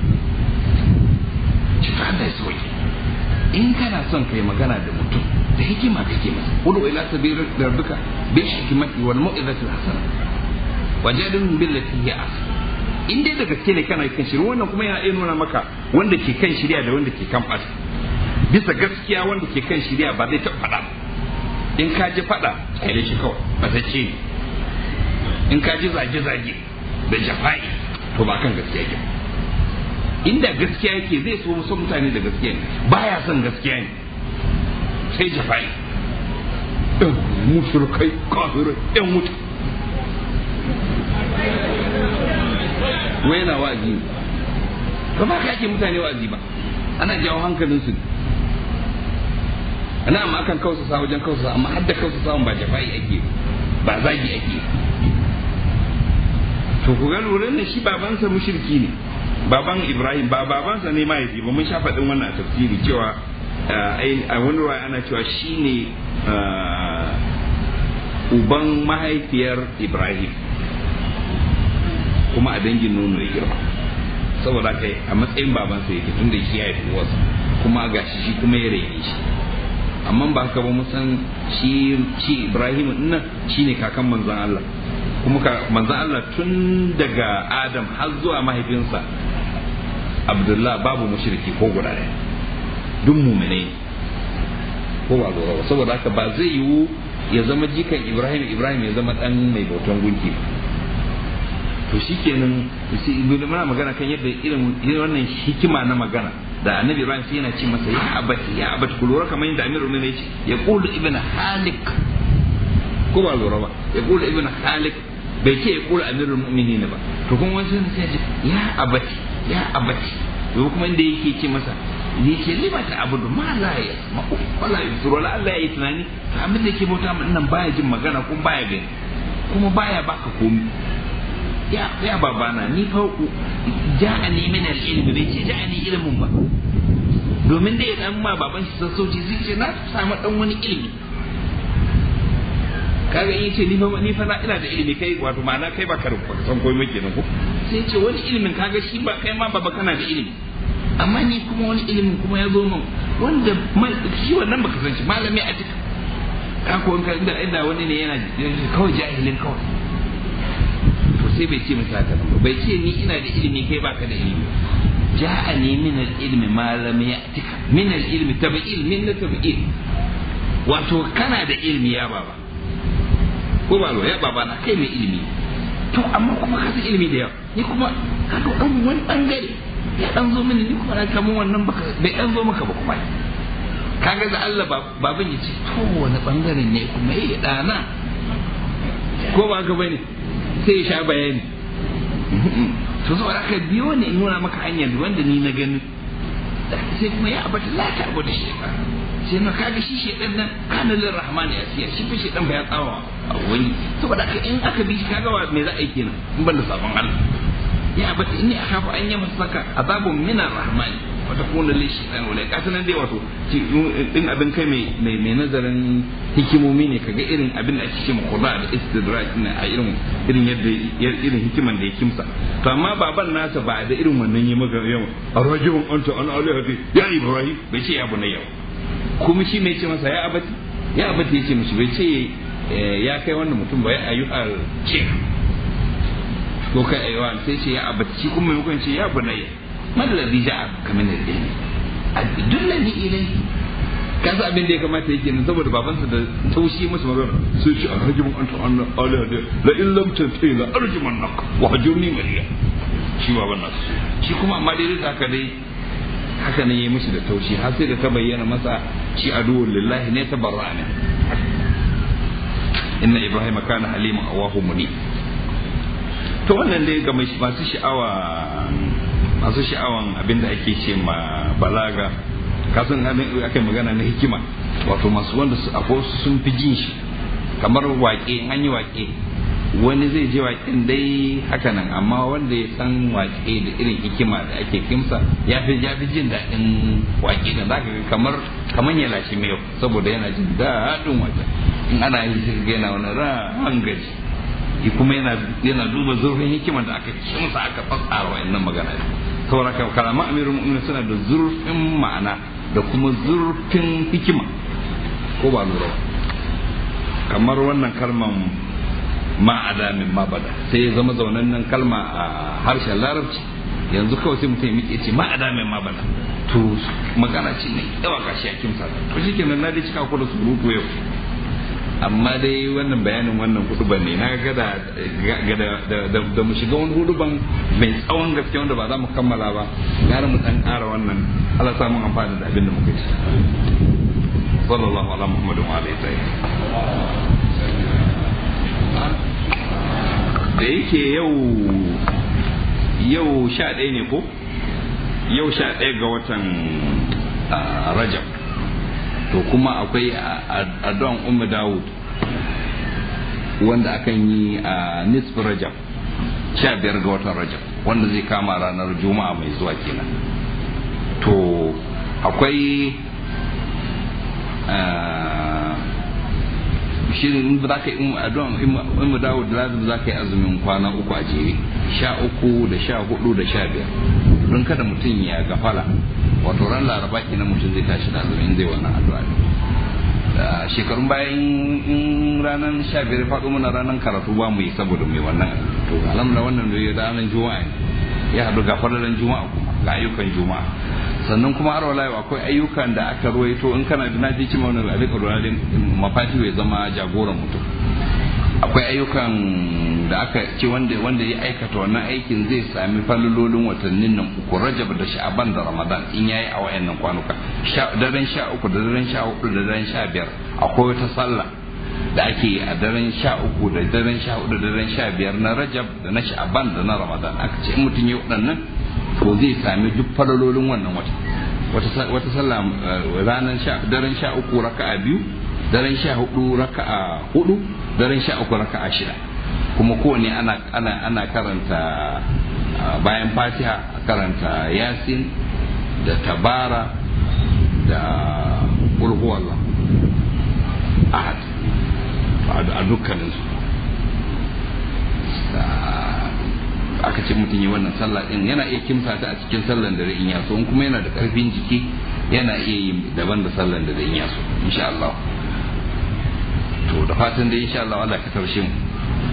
cuta da ya soke in kana son kai magana da mutum da hikima kake masa udu ila sabirin rabbika bil hikmati wal mau'izati hasana wajadun billati hiya ahsan in dai da gaske ne kana kan shirya wannan kuma yana iya nuna maka wanda ke kan shirya da wanda ke kan ɓata bisa gaskiya wanda ke kan shirya ba zai taɓa faɗa in ka ji faɗa kyale shi kawai ba ta ce in ka ji zage-zage da jafa'i to ba kan gaskiya ke inda gaskiya yake zai so son mutane da gaskiya ne baya son gaskiya ne sai jafa'i ɗan mushrikai kafirai ɗan mutu wai yana wa'azi ba ba ka ake mutane wa'azi ba ana jawo hankalin su ana amma akan kausa sa wajen kausa amma har da kausa sa ba jafa'i ake ba zagi ake to ku ga lura ne shi babansa mushriki ne baban Ibrahim ba babansa ne mahaifi ba mun sha faɗin wannan a tafsiri cewa a wani ruwa ana cewa shine uban mahaifiyar ibrahim kuma a dangin nono ya girma saboda kai a matsayin babansa yake tunda shi ya haifi wasu kuma ga shi shi kuma ya rene shi amma ba haka ba san shi shi ibrahim dinnan shine kakan manzon Allah kuma manzon Allah tun daga adam har zuwa mahaifinsa abdullah babu mushriki ko guda ɗaya duk muminai ko ba lura ba saboda haka ba zai yiwu ya zama jikan ibrahim ibrahim ya zama dan mai bautan gunki ba to shikenan muna magana kan yadda irin wannan hikima na magana da annabi ibrahim sai yana ce masa ya abati ya abati ku lura kamar yadda amirul mu'minin ya ce ya qulu ibn halik ko ba lura ba ya qulu ibn halik bai ce ya qulu amirul mu'minin ba to kuma wani sai ya ce ya abati ya abati to kuma inda yake ce masa ne ce lima ta abudu ma la ya ma'u wala yusuru la Allah ya yi tunani abin da yake bauta min nan baya jin magana kuma baya gani kuma baya baka komi ya ya babana ni fa ja'ani min al-ilm bai ce ja'ani ilmin ba domin da ya dan ma baban shi sassauci zai ce na samu dan wani ilimi kaga in ce ni fa ni fa ina da ilimi kai wato ma'ana kai ba ka san komai kenan ko sai ce wani ilimin kaga shi ba kai ma baba kana da ilimi amma ni kuma wani ilimin kuma ya zo min wanda shi wannan baka san shi malami a duka ka ko in ka inda inda wani ne yana kawai jahilin kawai to sai bai ce masa haka ba bai ce ni ina da ilimi kai baka da ilimi ja'ani min al-ilmi ma lam ya'tika min al-ilmi tabi'il min tabi'il wato kana da ilimi ya baba ko ba ya baba na kai mai ilimi to amma kuma ka san ilimi da yawa ni kuma ka ga dan wani bangare ya dan zo mini ni kuma na kamun wannan baka bai dan zo maka ba kuma kaga da Allah baban ya ce to wani bangare ne kuma eh dana ko ba ka bane sai ya sha bayani to saboda haka biyo ne in nuna maka hanyar wanda ni na gani sai kuma ya abata la ta abu da shi sai na kaga shi shedan nan kana lir rahmani asiya shi fa shedan ba ya tsawa a wani saboda haka in aka bi shi kaga wa me za a yi kenan in ban da sabon Allah ya abata inni akhafu an yamassaka azabun min ar-rahmani wa takuna li shaytan wala kasan dai wato din abin kai mai mai nazarin hikimomi ne kaga irin abin da ake cewa khуда da istidraj ne a irin irin yadda irin hikiman da ya kimsa to amma baban nasa ba da irin wannan yi maka yau arrajulun anta an alihati ya ibrahim bai ce ya bunayya kuma shi mai ce masa ya abati ya abati ya ce mishi bai ce ya kai wannan mutum ba ya ayyuhal ce ko kai aiwa sai ce ya abati shi kuma maimakon ce ya bunayya man ladhi ja'a ka min al-ilmi adullani ilayhi ka san abin da ya kamata yake nan saboda babansa da taushi masa magana sai ce arjumun anta anna alaha da la in lam tantahi la arjuman nak wa hajurni maliya shi baban nasu shi kuma amma dai da haka dai haka ne yayi mishi da taushi har sai da ta bayyana masa shi aduwwul lillahi ne tabarra ne inna ibrahim kana haliman awahu muni to wannan dai ga masu sha'awa masu sha'awan abin da ake ce ma balaga kasan aka magana na hikima wato masu wanda akwai sun fi jin shi kamar waƙe an yi waƙe wani zai je waƙen dai haka nan amma wanda ya san waƙe da irin hikima da ake kimsa ya fi ya fi jin daɗin waƙe da zaka ga kamar kamar ya lashe mai saboda yana jin daɗin waƙe in ana yi sai ga yana wani ran gaji kuma yana yana duba zurfin hikimar da aka kimsa aka fassara wa'annan magana saboda kalaman amirul mu'minin suna da zurfin ma'ana da kuma zurfin hikima ko ba lura kamar wannan kalman ma'ada min mabada sai ya zama zaunannen kalma a harshen larabci yanzu kawai sai mutum ya ce ma'ada min mabada to magana ce ne yawa kashi a kimsa to shi kenan na dai cika ku da surutu yau amma dai wannan bayanin wannan huduban ne na ga da da mu shiga wani huduban mai tsawon gaske wanda ba za mu kammala ba gara mu dan ƙara wannan Allah samu amfani da abin da muka ci sallallahu ala muhammadin wa alihi da yake yau yau sha ɗaya ne ko yau sha ɗaya ga watan rajab to kuma akwai addu'an ummu dawud wanda akan yi a nisf rajab sha biyar ga watan rajab wanda zai kama ranar juma'a mai zuwa kenan to akwai shi ne in za ka yi addu'a in mu dawo da lazim za ka yi azumin kwana uku a jere sha uku da sha hudu da sha biyar don kada mutum ya gafala wato ran laraba kenan mutum zai tashi da azumin zai wannan addu'a shekarun bayan in ranar sha biyar faɗo mana ranar karatu ba mu yi saboda mai wannan to alhamdulillah wannan ne ranar juma'a ya haɗu ga fararen juma'a kuma ga ayyukan juma'a sannan kuma har wala akwai ayyukan da aka ruwaito in kana da naji cima wani alika ruwanin mafati ya zama jagoran mutum akwai ayyukan da aka ce wanda wanda ya aikata wannan aikin zai sami falololin watannin nan uku rajab da sha'aban da ramadan in yayi a wayannan kwanuka daren sha uku da daren sha hudu da daren sha biyar akwai wata sallah da ake yi a daren sha uku da daren sha hudu da daren sha biyar na rajab da na sha'aban da na ramadan aka ce in mutum ya waɗannan to zai sami duk falalolin wannan wata wata sallah ranar sha daren sha uku raka'a biyu daren sha hudu raka'a hudu daren sha uku raka'a shida kuma kowane ana ana ana karanta bayan fatiha a karanta yasin da tabara da ulhuwallah ahad a dukkaninsu aka ce mutum yi wannan sallah din yana iya kimsa ta a cikin sallan da in yaso in kuma yana da karfin jiki yana iya yi daban da sallan da in yaso insha Allah to da fatan da insha Allah Allah ka tarshe mu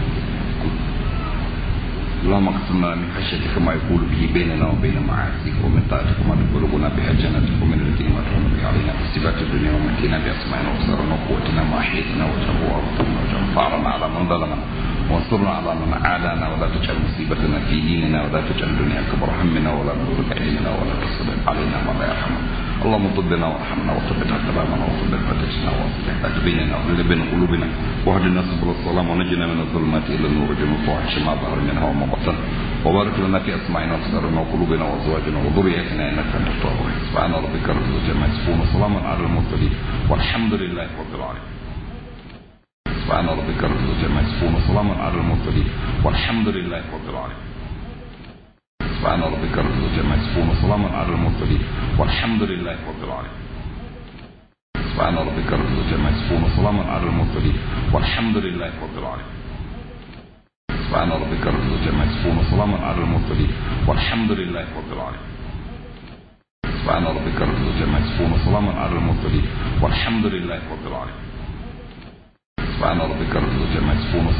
اللهم اقسم لنا من خشيتك ما يقول به بيننا وبين معاصيك ومن طاعتك ما تبلغنا بها جنتك ومن الذين ما تحرم به علينا في صفات الدنيا ومتنا باسمائنا وابصارنا وقوتنا ما احييتنا واجعله وارثنا واجعل ثارنا على من ظلمنا وانصرنا على من عادانا ولا تجعل مصيبتنا في ديننا ولا تجعل الدنيا كبر همنا ولا مبلغ علمنا ولا تسلط علينا ما لا يرحمنا اللهم طبنا وارحمنا وثبت اقدامنا وثبت فتشنا واصلح ادبيننا واغلب بين قلوبنا واهدنا سبل السلام ونجنا من الظلمات الى النور جل الفواحش ما ظهر منها وما بطن وبارك لنا في اسماعنا وابصارنا وقلوبنا وازواجنا وذرياتنا انك انت التواب الرحيم سبحان ربك رب العزه عما يصفون وسلام على المرسلين والحمد لله رب العالمين سبحان ربك رب العزه عما يصفون وسلام على المرسلين والحمد لله رب العالمين سبحان ربك رب العزه عما يصفون وسلام على المرسلين والحمد لله رب العالمين سبحان ربك رب العزه عما يصفون وسلام على المرسلين والحمد لله رب العالمين سبحان ربك رب العزه عما يصفون وسلام على المرسلين والحمد لله رب العالمين سبحان ربك رب العزه عما يصفون وسلام على المرسلين والحمد لله رب العالمين سبحان ربك رب العزه عما يصفون